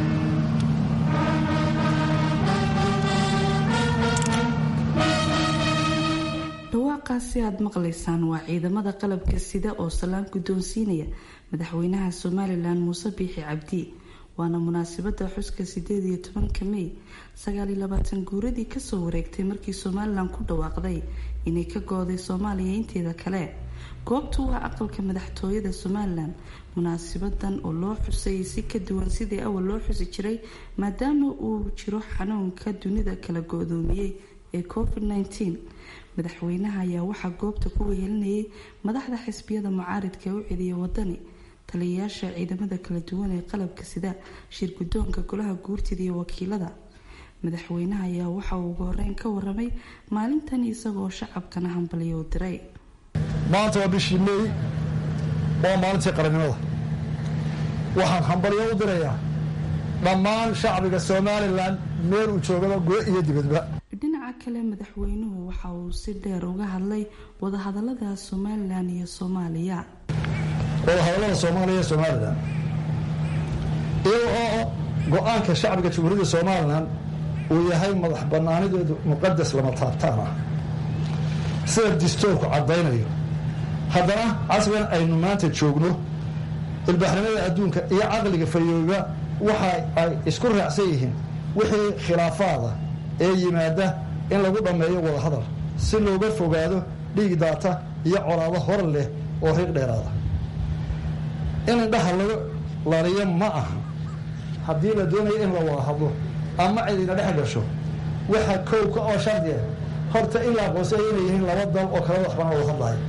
dhawaaqaasi aad maqlaysaan waa ciidamada qalabka sida oo salaan guddoonsiinaya madaxweynaha somalilan muuse biixi cabdi waana munaasabada xuska sideed iyo tobanka mey sagaal iyo labaatan guuradii kasoo wareegtay markii somalilan ku dhawaaqday inay ka gooday soomaaliya inteeda kale goobtu waa aqalka madaxtooyada somalilan munaasibadan oo loo xusayay si ka duwan sidii awal loo xusi jiray maadaama uu jiro xanuunka dunida kala go-doomiyey ee covid -19 madaxweynaha ayaa waxaa goobta ku wehelinayay madaxda xisbiyada mucaaridka ee u celiya wadani taliyayaasha ciidamada kala duwan ee qalabka sida shir guddoonka golaha guurtida iyo wakiilada madaxweynaha ayaa waxa uu ugu horeyn ka waramay maalintan isagoo shacabkana hambaliyo diray maanta waa bishii meey waa maalintii qarannimada waxaan hambalyo u dirayaa dhammaan shacbiga somalilan meel uu joogaba gudo iyo dibadba dhinaca kale madaxweynuhu waxa uu si dheer uga hadlay wadahadalada somalilan iyo soomaaliya wadahadallada soomaaliya iyo somalilan iyaga oo go-aanka shacbiga jamhuuriyadda somalilan uu yahay madax banaanideedu muqadas lama taabtaan ah sida distoorku caddaynayo haddana casrigan aynu maanta joogno ilbaaxnimada adduunka iyo caqliga fayooba waxa ay isku raacsan yihiin wixii khilaafaada ee yimaada in lagu dhammeeyo wadahadal si looga fogaado dhiig daata iyo colaado hor leh oo riiq dheeraada in indhaha laga laliyo ma aha haddii la doonayo in la wada hadlo ama cidina dhex gasho waxa kowka oo shardiya horta in la aqoonsaya inay yihiin laba dal oo kala waxbana wada hadlaayo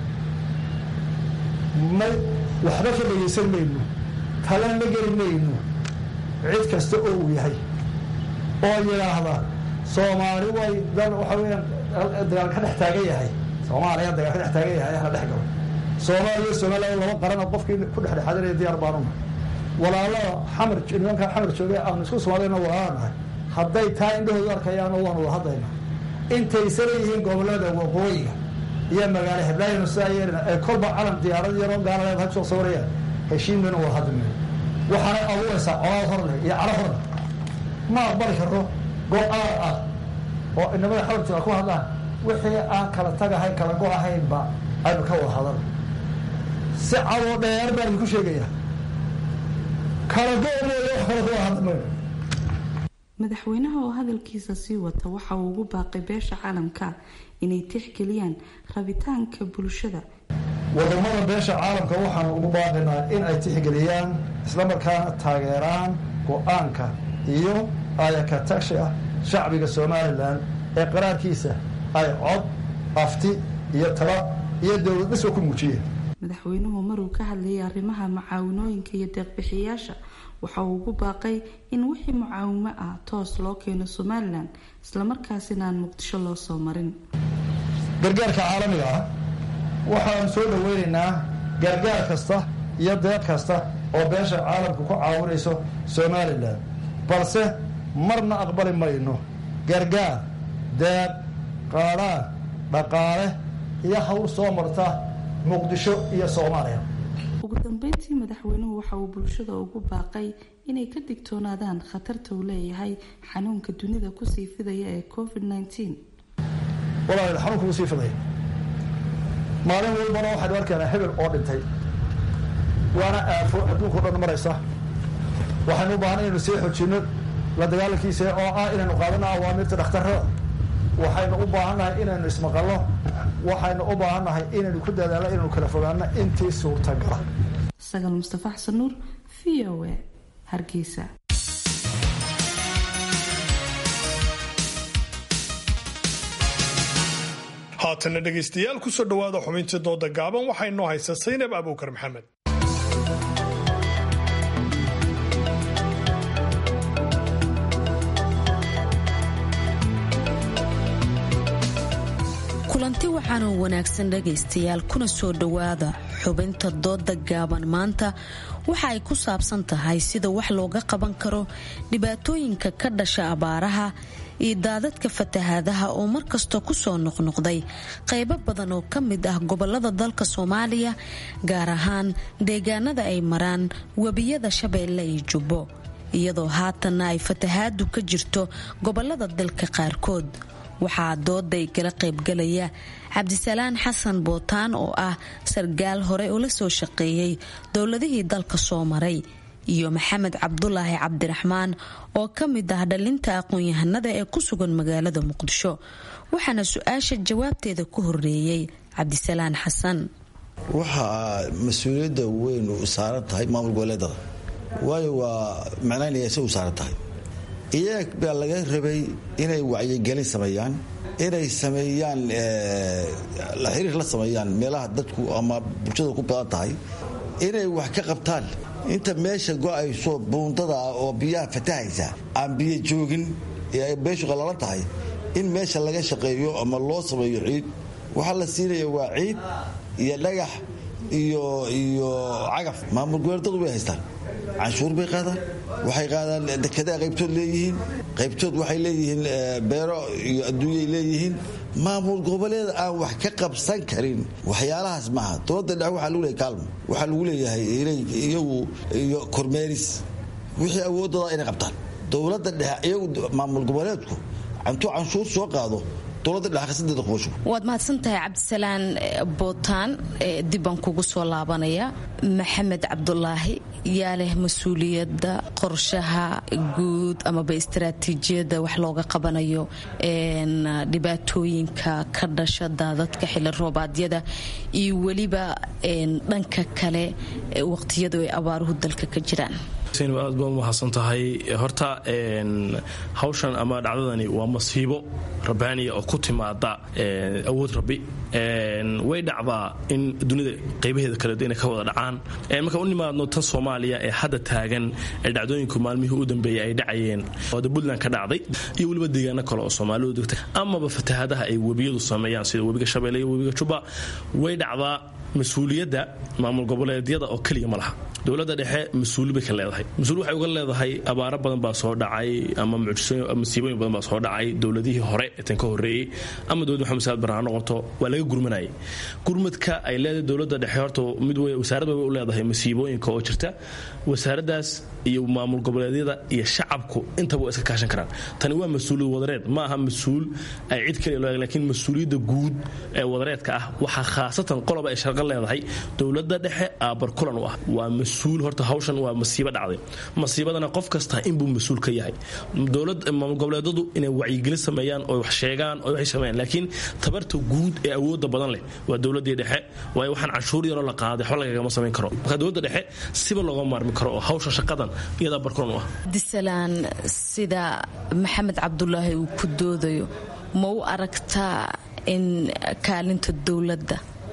may waxba ka dhegaysan mayno talan ma geli mayno cid kasta oo uu yahay oo yidhaahda soomaali way dal waxa weyaan dagaal ka dhex taagan yahay soomaaliya dagaal ka dhex taagan yahay hala dhex galo soomaaliya somaliland laba qaran oo qofkii ku dhexdhexaadinaya diyaar baanuna walaalada xamar nimanka xamar joogay aanu isku soomaaliyana walaala nahay hadday taa indhahoodu arkayaan oo waanu wada hadlaynaa intaysana yihiin gobolada waqooyiga iyo magaalo heblaayanu sidaa yeelina ee kolba calam diyaarad yaroo gaaladeed hag soo sawirayaan heshiin mayna wada hadli mayno waxaanay abuuraysaa colaad hor leh iyo calo hor leh ma aqbali karo go-aan ah oo inamada xamar jooga ku hadlaan wixii aan kala tagahay kala go ahaynba aynu ka wada hadal si cadoo dheer baan idinku sheegayaa kala go leeya wax kala ku wada hadli mayno madaxweynaha oo hadalkiisa sii wata waxa uu ugu baaqay beesha caalamka inay tixgeliyaan rabitaanka bulshada wadamada beesha caalamka waxaanu ugu baaqaynaa in ay tixgeliyaan islamarkaana taageeraan go-aanka iyo ayaka tashi ah shacbiga somalilan ee qaraarkiisa ay cod afti iyo tala iyo dowlad dhisba ku muujiyeen madaxweynuhu maruu ka hadlayay arrimaha mucaawinooyinka iyo deeqbixiyaasha waxa uu ugu baaqay in wixii mucaawimo ah toos loo keeno somalilan islamarkaasina aan muqdisho loo soo marin gargaarka caalamiga ah waxaanu soo dhoweynaynaa gargaar kasta iyo deeq kasta oo beesha caalamka ku caawinayso somalilan balse marna aqbali mayno gargaar deeq qaadhaan dhaqaale iyo hawl soo marta muqdisho iyo soomaaliya ugu dambeyntii madaxweynuhu waxa uu bulshada ugu baaqay inay ka digtoonaadaan khatarta uu leeyahay xanuunka dunida kusii fidaya ee covid walaal xanuunka kusii fidaya maalin walbana waxaynu arkaynaa hebel oo dhintay waana aafo adduunkao dhan maraysa waxaynu u baahan inaynu sii xojinno la dagaalankiisa oo ah inaynu qaadano awaamirta dhakhtarada waxaynu u baahannahay inaynu ismaqalno waxaynu u baahannahay inaynu ku dadaalno inaynu kala fogaano intii suurtagala sagal mustafa xasan nuur v o a hargeysa haatana dhegaystayaal kusoo dhowaada xubintii dooda gaaban waxaa inoo haysa saynab abuukar maxamed kulanti waxaanoo wanaagsan dhegaystayaal kuna soo dhowaada xubinta dooda gaaban maanta waxa ay ku saabsan tahay sida wax looga qaban karo dhibaatooyinka ka dhasha abaaraha iyo daadadka fatahaadaha oo markasta kusoo noqnoqday qaybo badan oo ka mid ah gobolada dalka soomaaliya gaar ahaan deegaanada ay maraan webiyada shabeelle iyo jubbo iyadoo haatanna ay fatahaadu ka jirto gobolada dalka qaarkood waxaa dooday kala qaybgalaya cabdisalaan xasan bootaan oo ah sargaal hore oo la soo shaqeeyey dowladihii dalka soo maray iyo maxamed cabdulaahi cabdiraxmaan oo ka mid ah dhalinta aqoon-yahanada ee ku sugan magaalada muqdisho waxaana su-aasha jawaabteeda ku horeeyey cabdisalaan xasan waxaa mas-uuliyadda weyn u saaran tahay maamul goboleedada waayo waa macnaynaya se u saaran tahay iyaga baa laga rabay inay wacyigelin sameeyaan inay sameeyaan la xiriir la sameeyaan meelaha dadku ama bulshada ku badan tahay inay wax ka qabtaan inta meesha go-ayso buundada ah oo biyaha fatahaysa aan biyo joogin ee ay beeshu qallalan tahay in meesha laga shaqeeyo ama loo sameeyo ciid waxaa la siinaya waa ciid iyo dhagax iyo iyo cagaf maamul goboleedadu way haystaan canshuur bay qaadaan waxay qaadaan dekedaa qaybtood leeyihiin qaybtood waxay leeyihiin beero iyo adduunyay leeyihiin maamul goboleed aan wax ka qabsan karin waxyaalahaas maaha dowladda dhexe waxaa lagu leeyahay kaalmo waxaa lagu leeyahay inay iyagu iyo kormeeris wixii awoodooda inay qabtaan dowladda dhexe iyagu maamul goboleedku intuu canshuur soo qaado waad mahadsantahay cabdisalaan bootaan dibbaan kugu soo laabanaya maxamed cabdulaahi yaa leh mas-uuliyadda qorshaha guud amaba istaraatiijiyadda wax looga qabanayo dhibaatooyinka ka dhasha daadadka xili roobaadyada iyo weliba dhanka kale waqtiyadu ay abaaruhu dalka ka jiraan aad baa umahadsan tahay horta hawshan ama dhacdadani waa masiibo rabbaaniya oo ku timaada awood rabbi way dhacdaa in dunida qaybaheeda kale inay ka wada dhacaan markaan u nimaadno tan soomaaliya ee hadda taagan ee dhacdooyinku maalmihii u dambeeyay ay dhacayeen ooda puntland ka dhacday iyo weliba deegaano kale oo soomaalidu degta amaba fatahaadaha ay webiyadu sameeyaan sida webiga shabeelle iyo webiga jubba way dhacdaa mas-uuliyadda maamul goboleedyada oo keliya ma laha dowladda dhexe mas-uuli bay ka leedahay mas-uul waxay uga leedahay abaaro badan baa soo dhacay ama masiibooyin badan baa soo dhacay dowladihii hore ee tan ka horreeyey ama dowladda maxamed saad baraan ha noqoto waa laga gurmanayay gurmadka ay leedahay dowladda dhexe horta mid wasaarad bay u leedahay masiibooyinka oo jirta wasaaraddaas iyo maamul goboleedyada iyo shacabku intaba waa iska kaashan karaan tani waa mas-uuliyad wadareed ma aha mas-uul ay cid kaliya loo laakiin mas-uuliyadda guud ee wadareedka ah waxaa khaasatan qoloba ay sharqo leedahay dowladda dhexe aabar kulan u ah waa mas-uul horta hawshan waa masiibo dhacday masiibadana qof kasta inbuu mas-uul ka yahay dowlad maamul goboleedadu inay wacyigelin sameeyaan oo wax sheegaan oo waxay sameeyaan laakiin tabarta guud ee awoodda badan leh waa dowladdii dhexe waayo waxaan canshuur yaroo la qaaday waxba lagagama samayn karo marka dowladda dhexe siba looga maarmi karo oo hawsha shaqadan iyadaa barkulan u ah disalaan sida maxamed cabdulaahi uu ku doodayo ma u aragtaa in kaalinta dowladda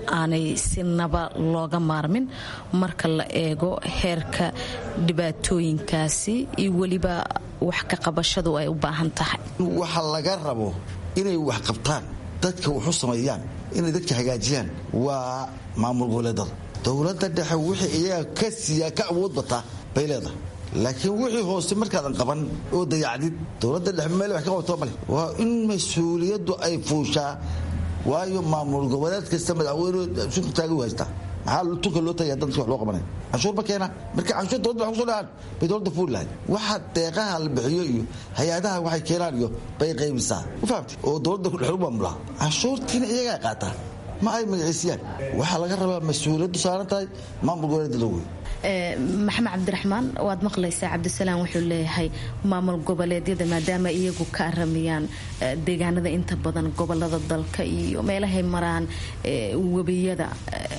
aanay sinaba looga maarmin marka la eego heerka dhibaatooyinkaasi iyo weliba wax ka qabashadu ay u baahan tahay waxa laga rabo inay wax qabtaan dadka waxu sameeyaan inay dadka hagaajiyaan waa maamul goboleedada dowladda dhexe wixii iyaga ka siiyaa ka awood bataa bay leedahay laakiin wixii hoose markaadan qaban oo dayacdid dowladda dhexe meel wax ka qabto male waa in mas-uuliyaddu ay fuushaa waayo maamul goboleed kasta madaxweyne sunka taaga u haystaa maxaa tunka loo tagaya dadka wax loo qabanaya canshuur ma keena marka canshuur dowladda wax kusoo dhahaan bay dowladda fuuli lahayd waxa deeqaha la bixiyo iyo hay-adaha waxay keenaan iyo bay qaybisaa ma fahamti oo dowladda dhexu maamulaa canshuurtiina iyagaa qaataa ma ay magaciisiyaan waxaa laga rabaa mas-uuliyaddu saaran tahay maamul goboleedda wey maxamed cabdiraxmaan waad maqlaysaa cabdisalaam wuxuu leeyahay maamul goboleedyada maadaama iyagu ka aramiyaan deegaanada inta badan gobolada dalka iyo meelahay maraan webiyada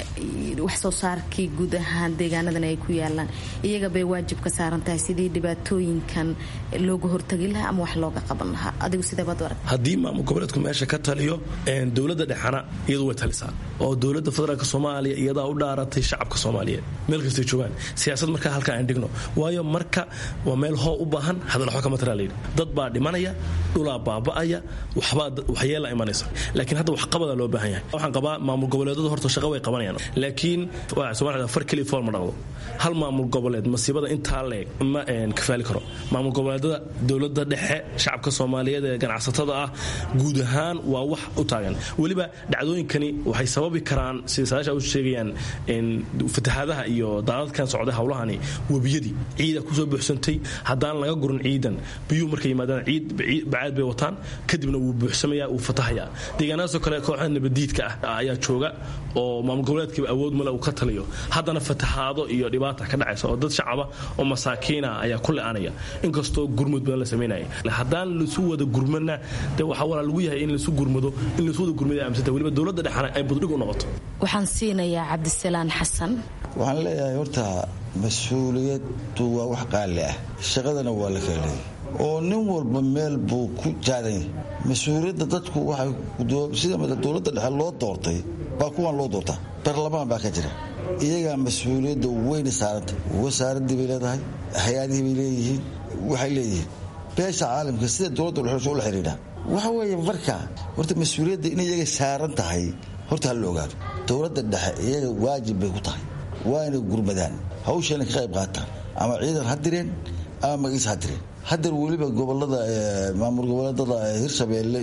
wax soo saarkii guud ahaan deegaanadan ay ku yaalaan iyaga bay waajib ka saaran tahay sidii dhibaatooyinkan looga hortagi lahaa ama wax looga qaban lahaa adigu sideebaad arag haddii maamul goboleedku meesha ka taliyo dowladda dhexana iyadu way talisaa oo dowladda federaalk soomaaliya iyadaa u dhaaratay shacabka soomaaliyeed meel kastay joogaan siyaasad markaa halkaa aan dhigno waayo marka waa meel hoo u baahan hadal waxba kama taraa layidhi dad baa dhimanaya dhulaa baaba'aya waxbaa waxyeela imanaysa laakiin hadda waxqabada loo baahan yahay waxaan qabaa maamul goboleedadu horta shaqa way qabanayaan laakiin soomaalida far keliya fool ma dhaqdo hal maamul goboleed masiibada intaa leeg ma kafaali karo maamul goboleedada dowladda dhexe shacabka soomaaliyeed ee ganacsatada ah guud ahaan waa wax u taagan weliba dhacdooyinkani waxay sababi karaan sida saadaasha u sheegayaan fatahaadaha iyo daadadkan socday hawlahani webiyadii ciida kusoo buuxsantay haddaan laga gurin ciidan biyuhu markay yimaadaan ciid bacaad bay wataan kadibna wuu buuxsamaya wuu fatahayaa deegaanadaasoo kale kooxda nabadiidka ah ayaa jooga oo maamul goboleedkiiba awood male uu ka taliyo haddana fatahaado iyo dhibaata ka dhacaysa oo dad shacaba oo masaakiina ayaa ku le-anaya inkastoo gurmud badan la samaynaya haddaan lasu wada gurmana de waxaa walaa lagu yahay in lasu gurmado in lasu wada gurmada aamsanta weliba dowladda dhexana ay buddhig u noqoto waxaan siinayaa cabdisalaan xasan waxaan leeyahay horta mas-uuliyaddu waa wax qaali ah shaqadana waa la kala leeyay oo nin walba meel buu ku jaadan yahay mas-uuliyadda dadku waxay sida dowladda dhexe loo doortay baa kuwan loo doortaa baarlamaan baa ka jira iyagaa mas-uuliyadda weyna saaranta wasaaraddii bay leedahay hay-adihii bay leeyihiin waxay leeyihiin beesha caalamka sida dowladda dhexeysha ula xidhiidha waxa weeye marka horta mas-uuliyadda in iyaga saaran tahay horta hala ogaado dowladda dhexe iyaga waajib bay ku tahay waa inay gurmadaan hawsheena ka qayb qaataan ama ciidan ha direen ama magiis ha direen hadeer weliba gobolada maamul goboleedada hirshabeelle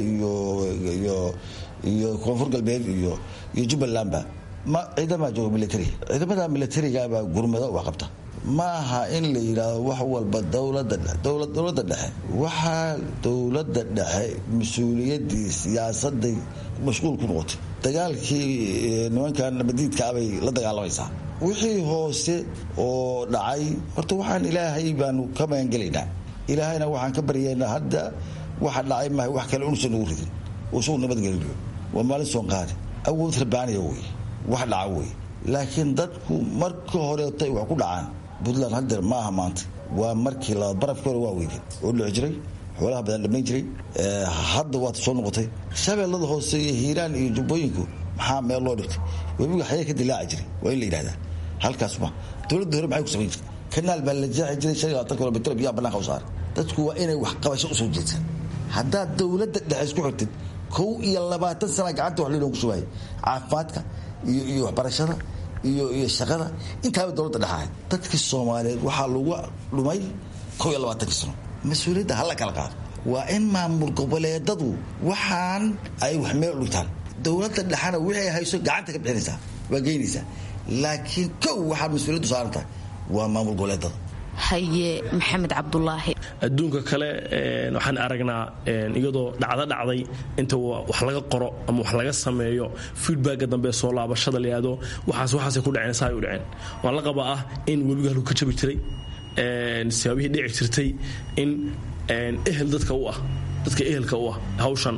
iyo koonfur galbeed iyo jubbalandba ciidama jooga militari ciidamada militarigaabaa gurmada wax qabta ma aha in la yidhaahdo wax walba dowladda dhexe waxaa dowladda dhexe mas-uuliyadii siyaasaday mashquul ku noqotay dagaalkii nimankan nabadiidkaabay la dagaalamaysaa wixii hoose oo dhacay horta waxaan ilaahay baanu ka magangelaynaa ilaahayna waxaan ka baryaynaa hadda waxa dhacay maha wax kale unusan nagu ridin oo isagu nabadgelinayo waa maalin soon qaadi awood rabaaniya wey wax dhaca wey laakiin dadku marka horeetay wax ku dhacaan puntland hadeer ma aha maanta waa markii labaad barafkii hore waa weydeen oo dhici jiray xoolaha badan dhammayn jiray hadda waata soo noqotay shabeellada hoose iyo hiiraan iyo jubbooyinku maxaa meel loo dhigtay webiga xayee ka dilaaci jiray waa in la yidhahdaa halkaas ma dowladda hore maxay ku samayn jirtay kanaal baa la jeexi jiray shan iyo labaatan kilomitr biyaha bannaanka u saaray dadku waa inay wax qabasho usoo jeedsan haddaad dowladda dhexe isku xirtid kow iyo labaatan sana gacanta wax loogu shubaayay caafimaadka iyo iyo waxbarashada iyo iyo shaqada intaaba dowladda dhexahay dadkii soomaaliyeed waxaa lagu dhumay kow iyo labaatankii sano mas-uuliyadda hala kala qaado waa in maamul goboleedadu waxaan ay wax meel u dhigtaan dowladda dhexana wixii hayso gacanta ka bixinaysaa waa geynaysaa laakiin kow waxaa mas-uuliyaddu saaran tahay waa maamul goboleedada haye maxamed cabdulaahi adduunka kale waxaan aragnaa iyadoo dhacdo dhacday inta wax laga qoro ama wax laga sameeyo feedbacka dambe soo laabashada layado waxaas waxaasay ku dhaceen saa ay u dhaceen waan la qabaa ah in webiga halku ka jabi jiray sibaabihii dhici jirtay in ehel dadka u ah dadka ehelka u ah hawshan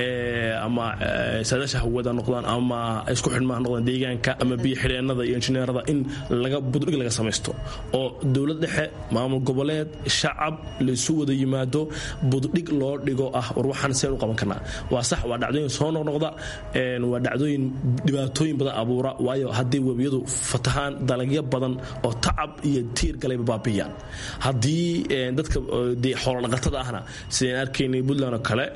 ama saadaasha hawada noqdaan ama isku xidhmaha noqdaan deegaanka ama biyo xidheennada iyo injineerada in laga buddhig laga samaysto oo dowlad dhexe maamul goboleed shacab laysu wada yimaado buddhig loo dhigo ah war waxaan seen u qaban karnaa waa sax waa dhacdooyin soo noqnoqda waa dhacdooyin dhibaatooyin badan abuura waayo haddii webiyadu fatahaan dalagyo badan oo tacab iyo tiir galayba baabiyaan haddii dadka dee xoolodhaqatada ahna sideen arkaynay puntland oo kale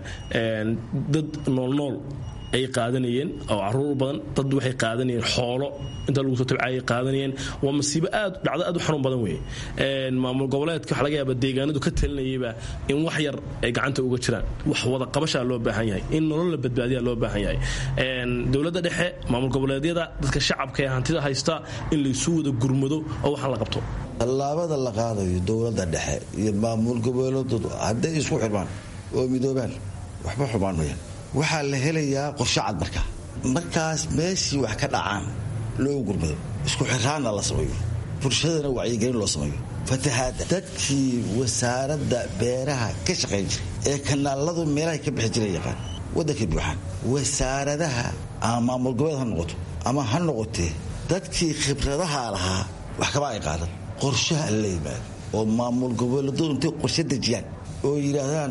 dad noolnool ay qaadanayeen oo caruur badan dad waxay qaadanayeen xoolo inta lagu soo tabcayay qaadanayeen waa masiibo aad dhacdo aad u xanuun badan weeye maamul goboleedka waxa laga yaaba deegaanadu ka talinayayba in wax yar ay gacanta uga jiraan wax wada qabashaa loo baahan yahay in nolol la badbaadiyaa loo baahan yahay dowladda dhexe maamul goboleedyada dadka shacabka ee hantida haysta in laysu wada gurmado oo waxaan la qabto tallaabada la qaadayo dowladda dhexe iyo maamul goboleedoodu hadday isku xirmaan oo midoobaan waxba xumaan mayaan waxaa la helayaa qorshe cad markaa markaas meeshii wax ka dhacaan loo gurmado isku xiraanna la sameeyo bulshadana wacyigelin loo sameeyo fatahaadda dadkii wasaaradda beeraha ka shaqayn jiray ee kanaaladu meelahay ka bixi jira yaqaan waddankay buuxaan wasaaradaha ama maamul goboleed ha noqoto ama ha noqotee dadkii khibradaha lahaa wax kaba ay qaadan qorshaha la yimaado oo maamul goboleedadu intay qorshe dejiyaan oo yidhaahdaan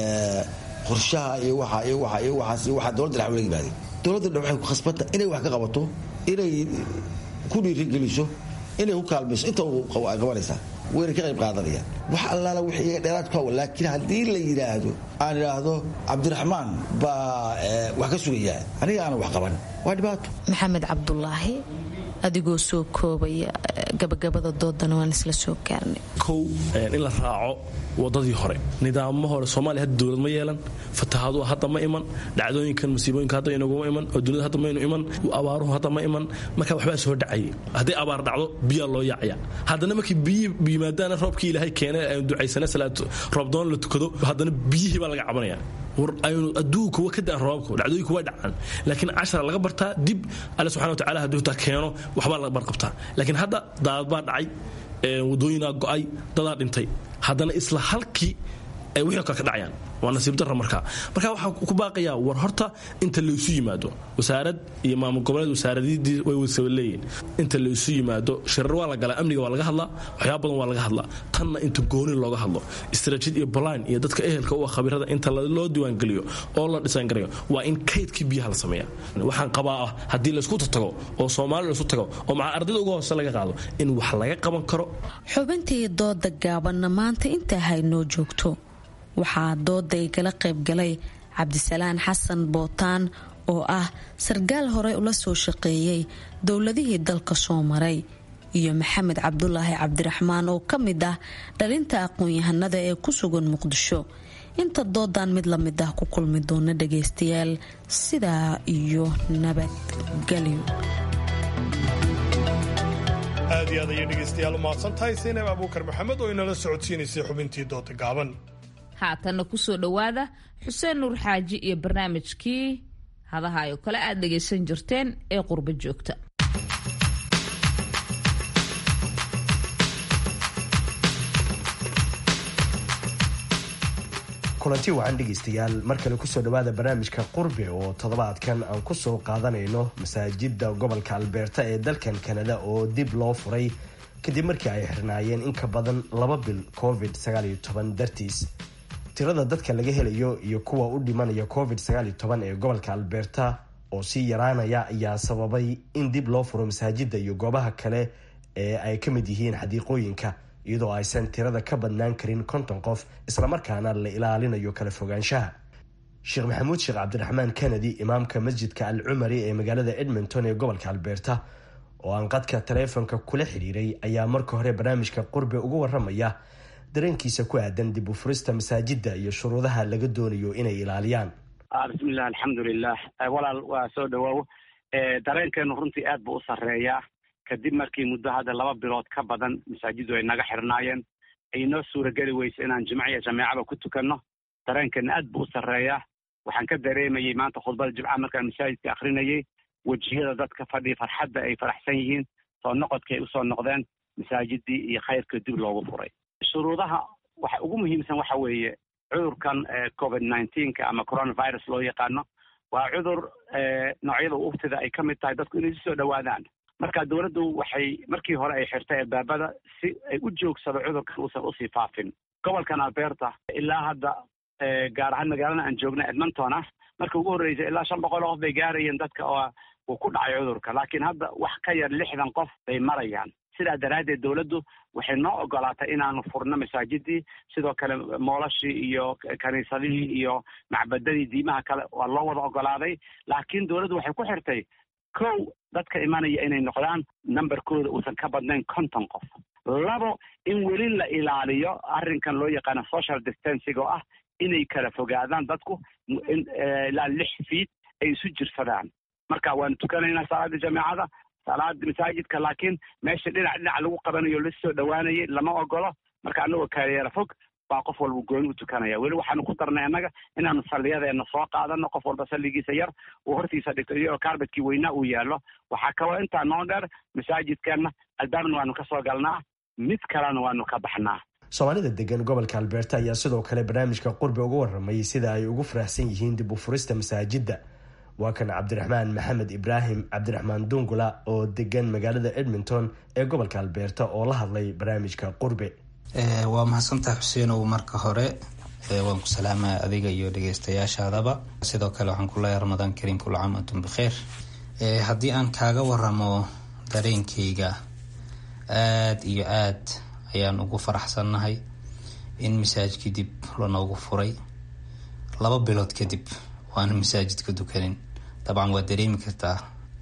qorshaha iyo waa iyo waa iyo waaas iyo waxaa dowladda dhex wala yimaadeen dowladda dhex waxay ku khasbanta inay wax ka qabato inay ku dhiirigeliso inay ku kaalmayso inta ay qabanaysaa wayna ka qayb qaadanayaan wax allaala wix iyaga dheeraad ku hawa laakiin haddii la yidhaahdo aan idhaahdo cabdiraxmaan baa wax ka sugayaa aniga aanan wax qaban waa dhibaato maxamed cabdulaahi adigoo soo koobaya gabagabada doodana waan isla soo gaarnay kow in la raaco wadadii hore nidaamo hore soomaaliya hadda dowlad ma yeelan fatahaadu hadda ma iman dhacdooyinkan masiibooyinka hadda inaguma iman oo dunida hadda maynu iman abaaruhu hadda ma iman marka waxbaa soo dhacayay hadday abaar dhacdo biyaa loo yaacaya haddana markii biyi yimaadaana roobkii ilaahay keenay aynu ducaysana salaad roobdoon la tukado haddana biyihii baa laga cabanaya war aynu adduunka wa ka daan roobabku dhacdooyinku waa dhacaan laakiin cashara laga bartaa dib alle subxana wa tacala hadduu taa keeno waxbaa laga barqabtaa laakiin hadda daadad baa dhacay wadooyinaa go'ay dadaa dhintay haddana isla halkii ay wixii kale ka dhacayaan waa nasiib darra markaa marka waxaa ku baaqayaa war horta inta laysu yimaado wasaarad iyo maamul goboleed wasaaradidii way wasaba leeyihin inta laysu yimaado shirar waa la galaa amniga waa laga hadlaa waxyaaba badan waa laga hadlaa tanna inta gooni looga hadlo istaraatiid iyo balaan iyo dadka ehelka u ah khabirada inta loo diiwaangeliyo oo la dhisaangarayo waa in kaydkii biyaha la sameeya waxaan qabaa ah haddii laysku tago oo soomaali laysku tago oo maca ardayda uga hoose laga qaado in wax laga qaban karo xubintii dooda gaabanna maanta intaa haynoo joogto waxaa dooda igala qaybgalay cabdisalaan xasan bootaan oo ah sarkaal horey ula soo shaqeeyey dowladihii dalka soo maray iyo maxamed cabdulaahi cabdiraxmaan oo ka mid ah dhalinta aqoon-yahanada ee ku sugan muqdisho inta doodan mid la mid ah ku kulmi doona dhagaystayaal sidaa iyo nabadgelyo aad iyo aad ayay dhegaystayaal u mahadsantahay saynab abuukar maxamed oo inala socodsiinaysay xubintii dooda gaaban haatanna kusoo dhowaada xuseen nuur xaaji iyo barnaamijkii hadaha oo kale aad dhagaysan jirteen ee qurbo joogta kulanti wacan dhegaystayaal mar kale kusoo dhowaada barnaamijka qurbe oo toddobaadkan aan kusoo qaadanayno masaajida gobolka albeerta ee dalkan kanada oo dib loo furay kadib markii ay xirnaayeen in ka badan laba bil covid dartiis tirada dadka laga helayo iyo kuwa u dhimanaya covid ee gobolka alberta oo sii yaraanaya ayaa sababay in dib loo furo masaajida iyo goobaha kale ee ay ka mid yihiin xadiiqooyinka iyadoo aysan tirada ka badnaan karin konton qof islamarkaana la ilaalinayo kala fogaanshaha sheekh maxamuud sheekh cabdiraxmaan kennedy imaamka masjidka al cumari ee magaalada edmonton ee gobolka alberta oo aan qadka taleefonka kula xidhiiray ayaa marka hore barnaamijka qurbe uga waramaya dareenkiisa ku aadan dib u furista masaajida iyo shuruudaha laga doonayo inay ilaaliyaan bismillahi alxamdulilah walaal waa soo dhawaawo dareenkeenu runtii aad buu u sarreeyaa kadib markii muddo hadda laba bilood ka badan masaajidu ay naga xirnaayeen ay noo suurageli weyso inaan jimco iyo jameecaba ku tukanno dareenkeena aad buu u sarreeyaa waxaan ka dareemayey maanta khudbada jimca markaan masaajidka akrinayay wejiyada dadka fadhiya farxadda ay faraxsan yihiin soo noqodkii ay usoo noqdeen masaajidii iyo khayrkii dib loogu furay shuruudaha waxa ugu muhiimsan waxa weeye cudurkan covid nineteenka ama coronavirus loo yaqaano waa cudur noocyada uftida ay ka mid tahay dadku inay isu soo dhowaadaan marka dowladdu waxay markii hore ay xirtay albaabada si ay u joogsado cudurkan uusan usii faafin gobolkan alberta ilaa hadda gaar ahaan magaalada aan joogna edmonton ah marka ugu horreysay ilaa shan boqol oo qof bay gaarayeen dadka oo uu ku dhacay cudurka laakiin hadda wax ka yar lixdan qof bay marayaan sidaa daraaddeed dowladdu waxay noo ogolaatay inaanu furno masaajidii sidoo kale moolashii iyo kaniisadihii iyo macbadadii diimaha kale waa loo wada ogolaaday laakiin dowladdu waxay ku xirtay kow dadka imanaya inay noqdaan numberkooda uusan ka badnayn konton qof labo in weli la ilaaliyo arrinkan loo yaqaano social distancing oo ah inay kala fogaadaan dadku ilaa lix fiid ay isu jirsadaan marka waanu tukanaynaa salaada jameecada salaada masaajidka laakiin meesha dhinac dhinac lagu qabanayo la soo dhowaanayay lama ogolo marka anagoo kaayeera fog baa qof walba gooni u tukanaya weli waxaanu ku darnay annaga inaanu salliyadeena soo qaadano qof walba salligiisa yar uu hortiisa dhigto iyagoo kaarbadkii weynaa uu yaallo waxaa kaloo intaa noo dheer masaajidkeenna albaabna waanu ka soo galnaa mid kalena waanu ka baxnaa soomaalida degan gobolka albeerta ayaa sidoo kale barnaamijka qurbi uga warramay sida ay ugu faraxsan yihiin dib u furista masaajidda waa kan cabdiraxmaan maxamed ibraahim cabdiraxmaan dungula oo degan magaalada edmonton ee gobolka albeerta oo la hadlay barnaamijka qurbe waa mahadsantaha xuseenow marka hore waan ku salaamaya adiga iyo dhegeystayaashaadaba sidoo kale waxaan ku leeyahay ramadaan kariim kula caam antum bikheer haddii aan kaaga waramo dareenkayga aada iyo aad ayaan ugu faraxsannahay in masaajidkii dib lanoogu furay laba bilood kadib waana masaajidka dukanin dabcan waa dareemi kartaa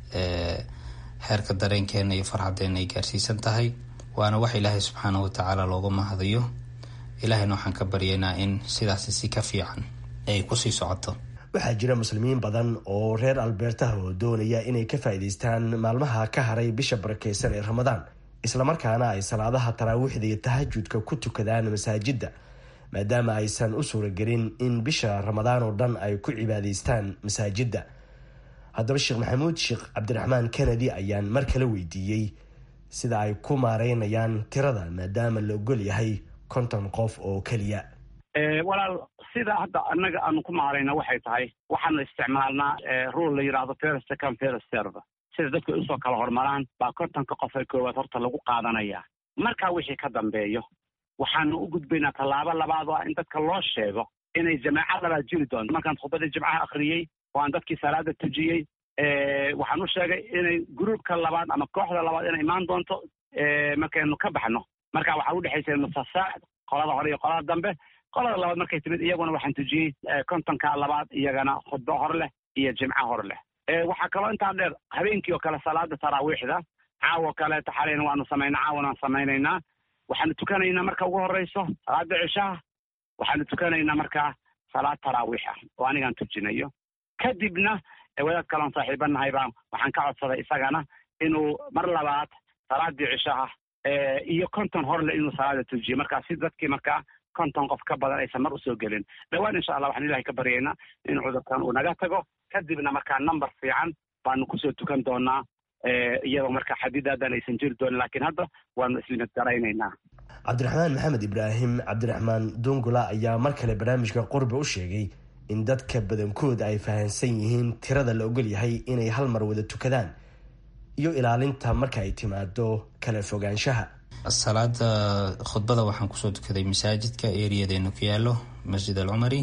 heerka dareenkeena iyo farxadeena ay gaarsiisan tahay waana wax ilaahay subxaana watacaala looga mahadayo ilaahayna waxaan ka baryaynaa in sidaasi si ka fiican ay kusii socoto waxaa jira muslimiin badan oo reer albeertaha oo doonaya inay ka faa'iidaystaan maalmaha ka haray bisha barakeysan ee ramadaan islamarkaana ay salaadaha taraawiixda iyo tahajudka ku tukadaan masaajidda maadaama aysan u suuragelin in bisha ramadaan oo dhan ay ku cibaadaystaan masaajidda haddaba sheekh maxamuud sheekh cabdiraxmaan kennedy ayaan mar kale weydiiyey sida ay ku maareynayaan tirada maadaama la ogol yahay konton qof oo keliya walaal sida hadda annaga aanu ku maarayna waxay tahay waxaanu isticmaalnaa rule la yidhaahdo first second first serve sida dadku ay usoo kala hormaraan baa kontonka qof ee koowaad horta lagu qaadanayaa markaa wixii ka dambeeyo waxaanu u gudbaynaa tallaabo labaad oo ah in dadka loo sheego inay jamaaca labaad jiri doonto markaan khudbadii jimcaha akhriyey oo aan dadkii salaada tujiyey waxaan u sheegay inay gruubka labaad ama kooxda labaad inay imaan doonto markaynu ka baxno marka waxaa udhexaysa musasac qolada hore iyo qolada dambe qolada labaad markay timid iyaguna waxaan tujiyey kontonka labaad iyagana khudbo hor leh iyo jimco hor leh waxaa kaloo intaa dheer habeenkii oo kale salaada taraawiixda caawo kaleeto xalayna waanu samaynaa caawana waan samaynaynaa waxaanu tukanaynaa marka ugu horeyso salaada cishaha waxaanu tukanaynaa markaa salaad taraawiix ah oo anigaan tujinayo kadibna wadaad kaloon saaxiibanahay baa waxaan ka codsaday isagana inuu mar labaad salaadii cishaha iyo konton horle inuu salaada tujiyo markaa si dadkii markaa konton qof ka badan aysan mar usoo gelin dhowaan insha allah waxaan ilahay ka baryaynaa in cudurkan uu naga tago kadibna markaa number fiican baanu kusoo tukan doonaa iyadoo markaa xadidaadan aysan jiri doonin laakiin hadda waanu islimid garaynaynaa cabdiraxmaan maxamed ibraahim cabdiraxmaan dungula ayaa mar kale barnaamijka qurbe u sheegay in dadka badankooda ay fahamsan yihiin tirada la ogol yahay inay hal mar wada tukadaan iyo ilaalinta marka ay timaado kala fogaanshaha salaada khudbada waxaan kusoo tukaday masaajidka eriyadeenu ku yaalo masjid al cumari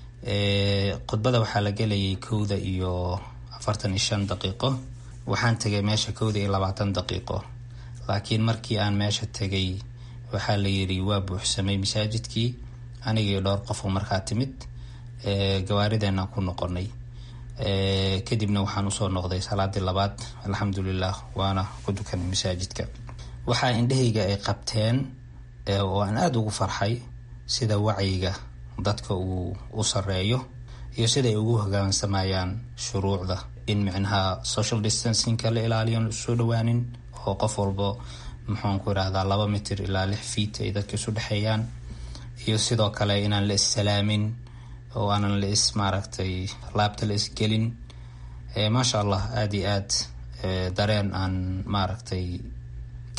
khudbada waxaa la gelayay kowda iyo afartan iyo shan daqiiqo waxaan tegay meesha kowda iyo labaatan daqiiqo laakiin markii aan meesha tegay waxaa la yiri waa buuxsamay masaajidkii aniga iyo dhowr qofoo markaa timid gawaarideenaan ku noqonay kadibna waxaan usoo noqday salaadii labaad alxamdulilah waana ku dukanay masaajidka waxaa indhahayga ay qabteen oo aan aada ugu farxay sida wacyiga dadka uu u sareeyo iyo sida ay ugu hogaansamayaan shuruucda in micnaha social distancingka la ilaaliyo aan isu dhawaanin oo qof walba muxuun ku irahdaa laba mitir ilaa lix fiit ay dadka isu dhexeeyaan iyo sidoo kale inaan la issalaamin oo aanan la is maaragtay laabta la isgelin maasha allah aada iyo aad dareen aan maaragtay ka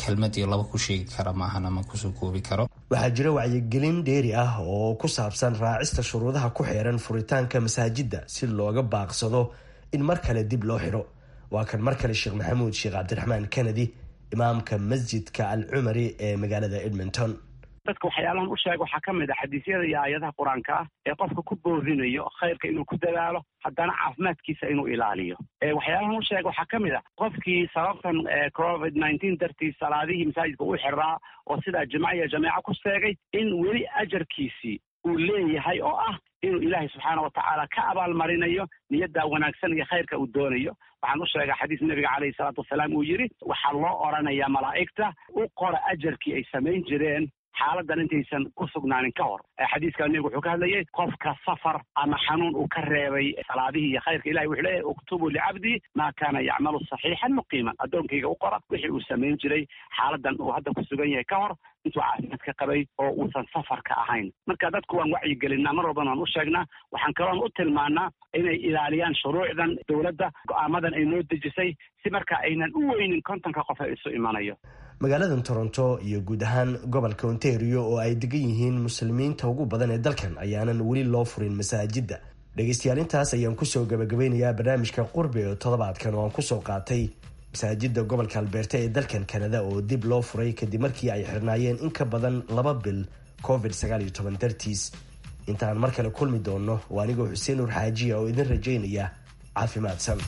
kelmad iyo laba ku sheegi kara maahan ama kusoo koobi karo waxaa jira wacyigelin dheeri ah oo ku saabsan raacista shuruudaha ku xeeran furitaanka masaajidda si looga baaqsado in mar kale dib loo xidho waa kan mar kale sheekh maxamuud sheekh cabdiraxmaan kennedy imaamka masjidka al cumari ee magaalada edmonton dadka waxyaalahan u sheega waxaa ka mid ah xadiisyada iyo aayadaha qur-aanka ah ee qofka ku boorinayo khayrka inuu ku dadaalo haddana caafimaadkiisa inuu ilaaliyo waxyaalahan u sheega waxaa ka mid ah qofkii sababtan covid nineteen dartiis salaadihii masaajidka u xiraa oo sidaa jimca iyo jameeco ku seegay in weli ajarkiisii uu leeyahay oo ah inuu ilaahay subxaana watacaala ka abaalmarinayo niyaddaa wanaagsan iyo khayrka uu doonayo waxaan u sheegaa xadiis nabiga caleyhi salaatu wasalaam uu yidhi waxaa loo odhanayaa malaa'igta u qora ajarkii ay samayn jireen xaaladan intaysan ku sugnaanin ka hor xadiiska nebigu wuxuu ka hadlayay qofka safar ama xanuun uu ka reebay salaadihii iyo khayrka ilahi wuxuu leeyahy uktubu licabdii maa kaana yacmalu saxiixan muqiiman addoonkayga u qora wixii uu samayn jiray xaaladan uu hadda ku sugan yahay ka hor intuu caafimaadka qabay oo uusan safarka ahayn marka dadku waan wacyigelinaa mar walbana waan u sheegnaa waxaan kaloon u tilmaanaa inay ilaaliyaan shuruucdan dowladda go-aamadan ay noo dejisay si marka aynan u weynin kontonka qof ee isu imanayo magaaladan toronto iyo guud ahaan gobolka ontario oo ay degan yihiin muslimiinta ugu badan ee dalkan ayaanan weli loo furin masaajidda dhegeystayaal intaas ayaan kusoo gabagabeynayaa barnaamijka qurbi oo toddobaadkan oo aan kusoo qaatay masaajidda gobolka albeerta ee dalkan kanada oo dib loo furay kadib markii ay xirnaayeen in ka badan laba bil covid sagaal iyo toban dartiis intaan mar kale kulmi doono waa anigoo xuseen nuur xaajiya oo idin rajaynaya caafimaadsan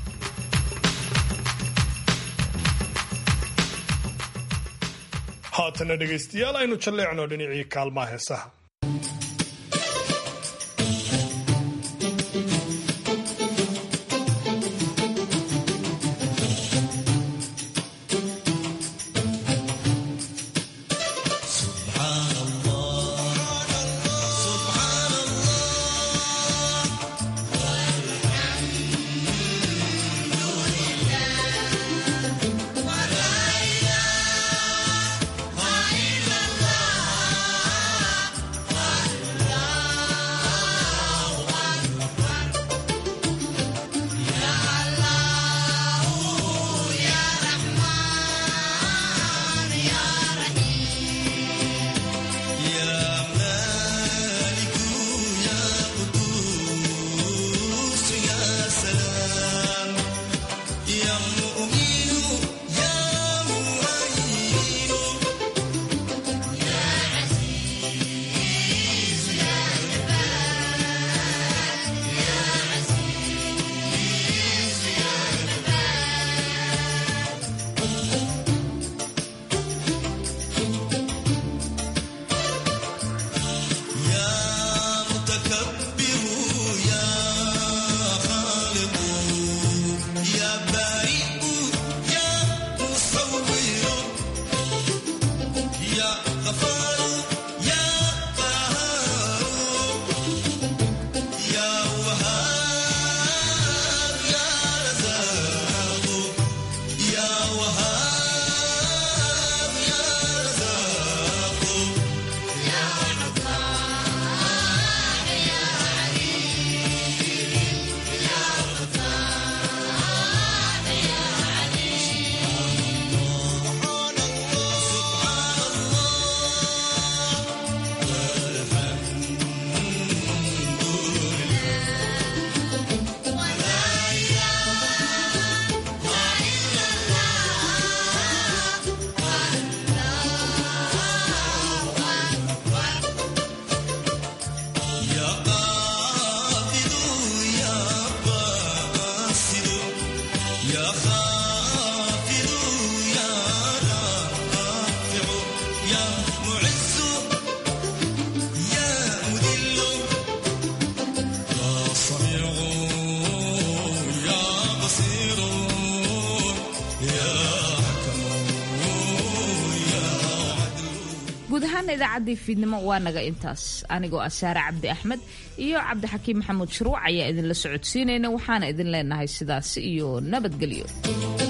haatana dhegaystayaal aynu jalleecno dhinacii kaalmaha heesaha guud ahaan idaacaddii fiidnimo waa naga intaas anigoo ah saare cabdi axmed iyo cabdixakiim maxamuud shuruuc ayaa idinla socodsiinayna waxaana idin leenahay sidaasi iyo nabadgelyo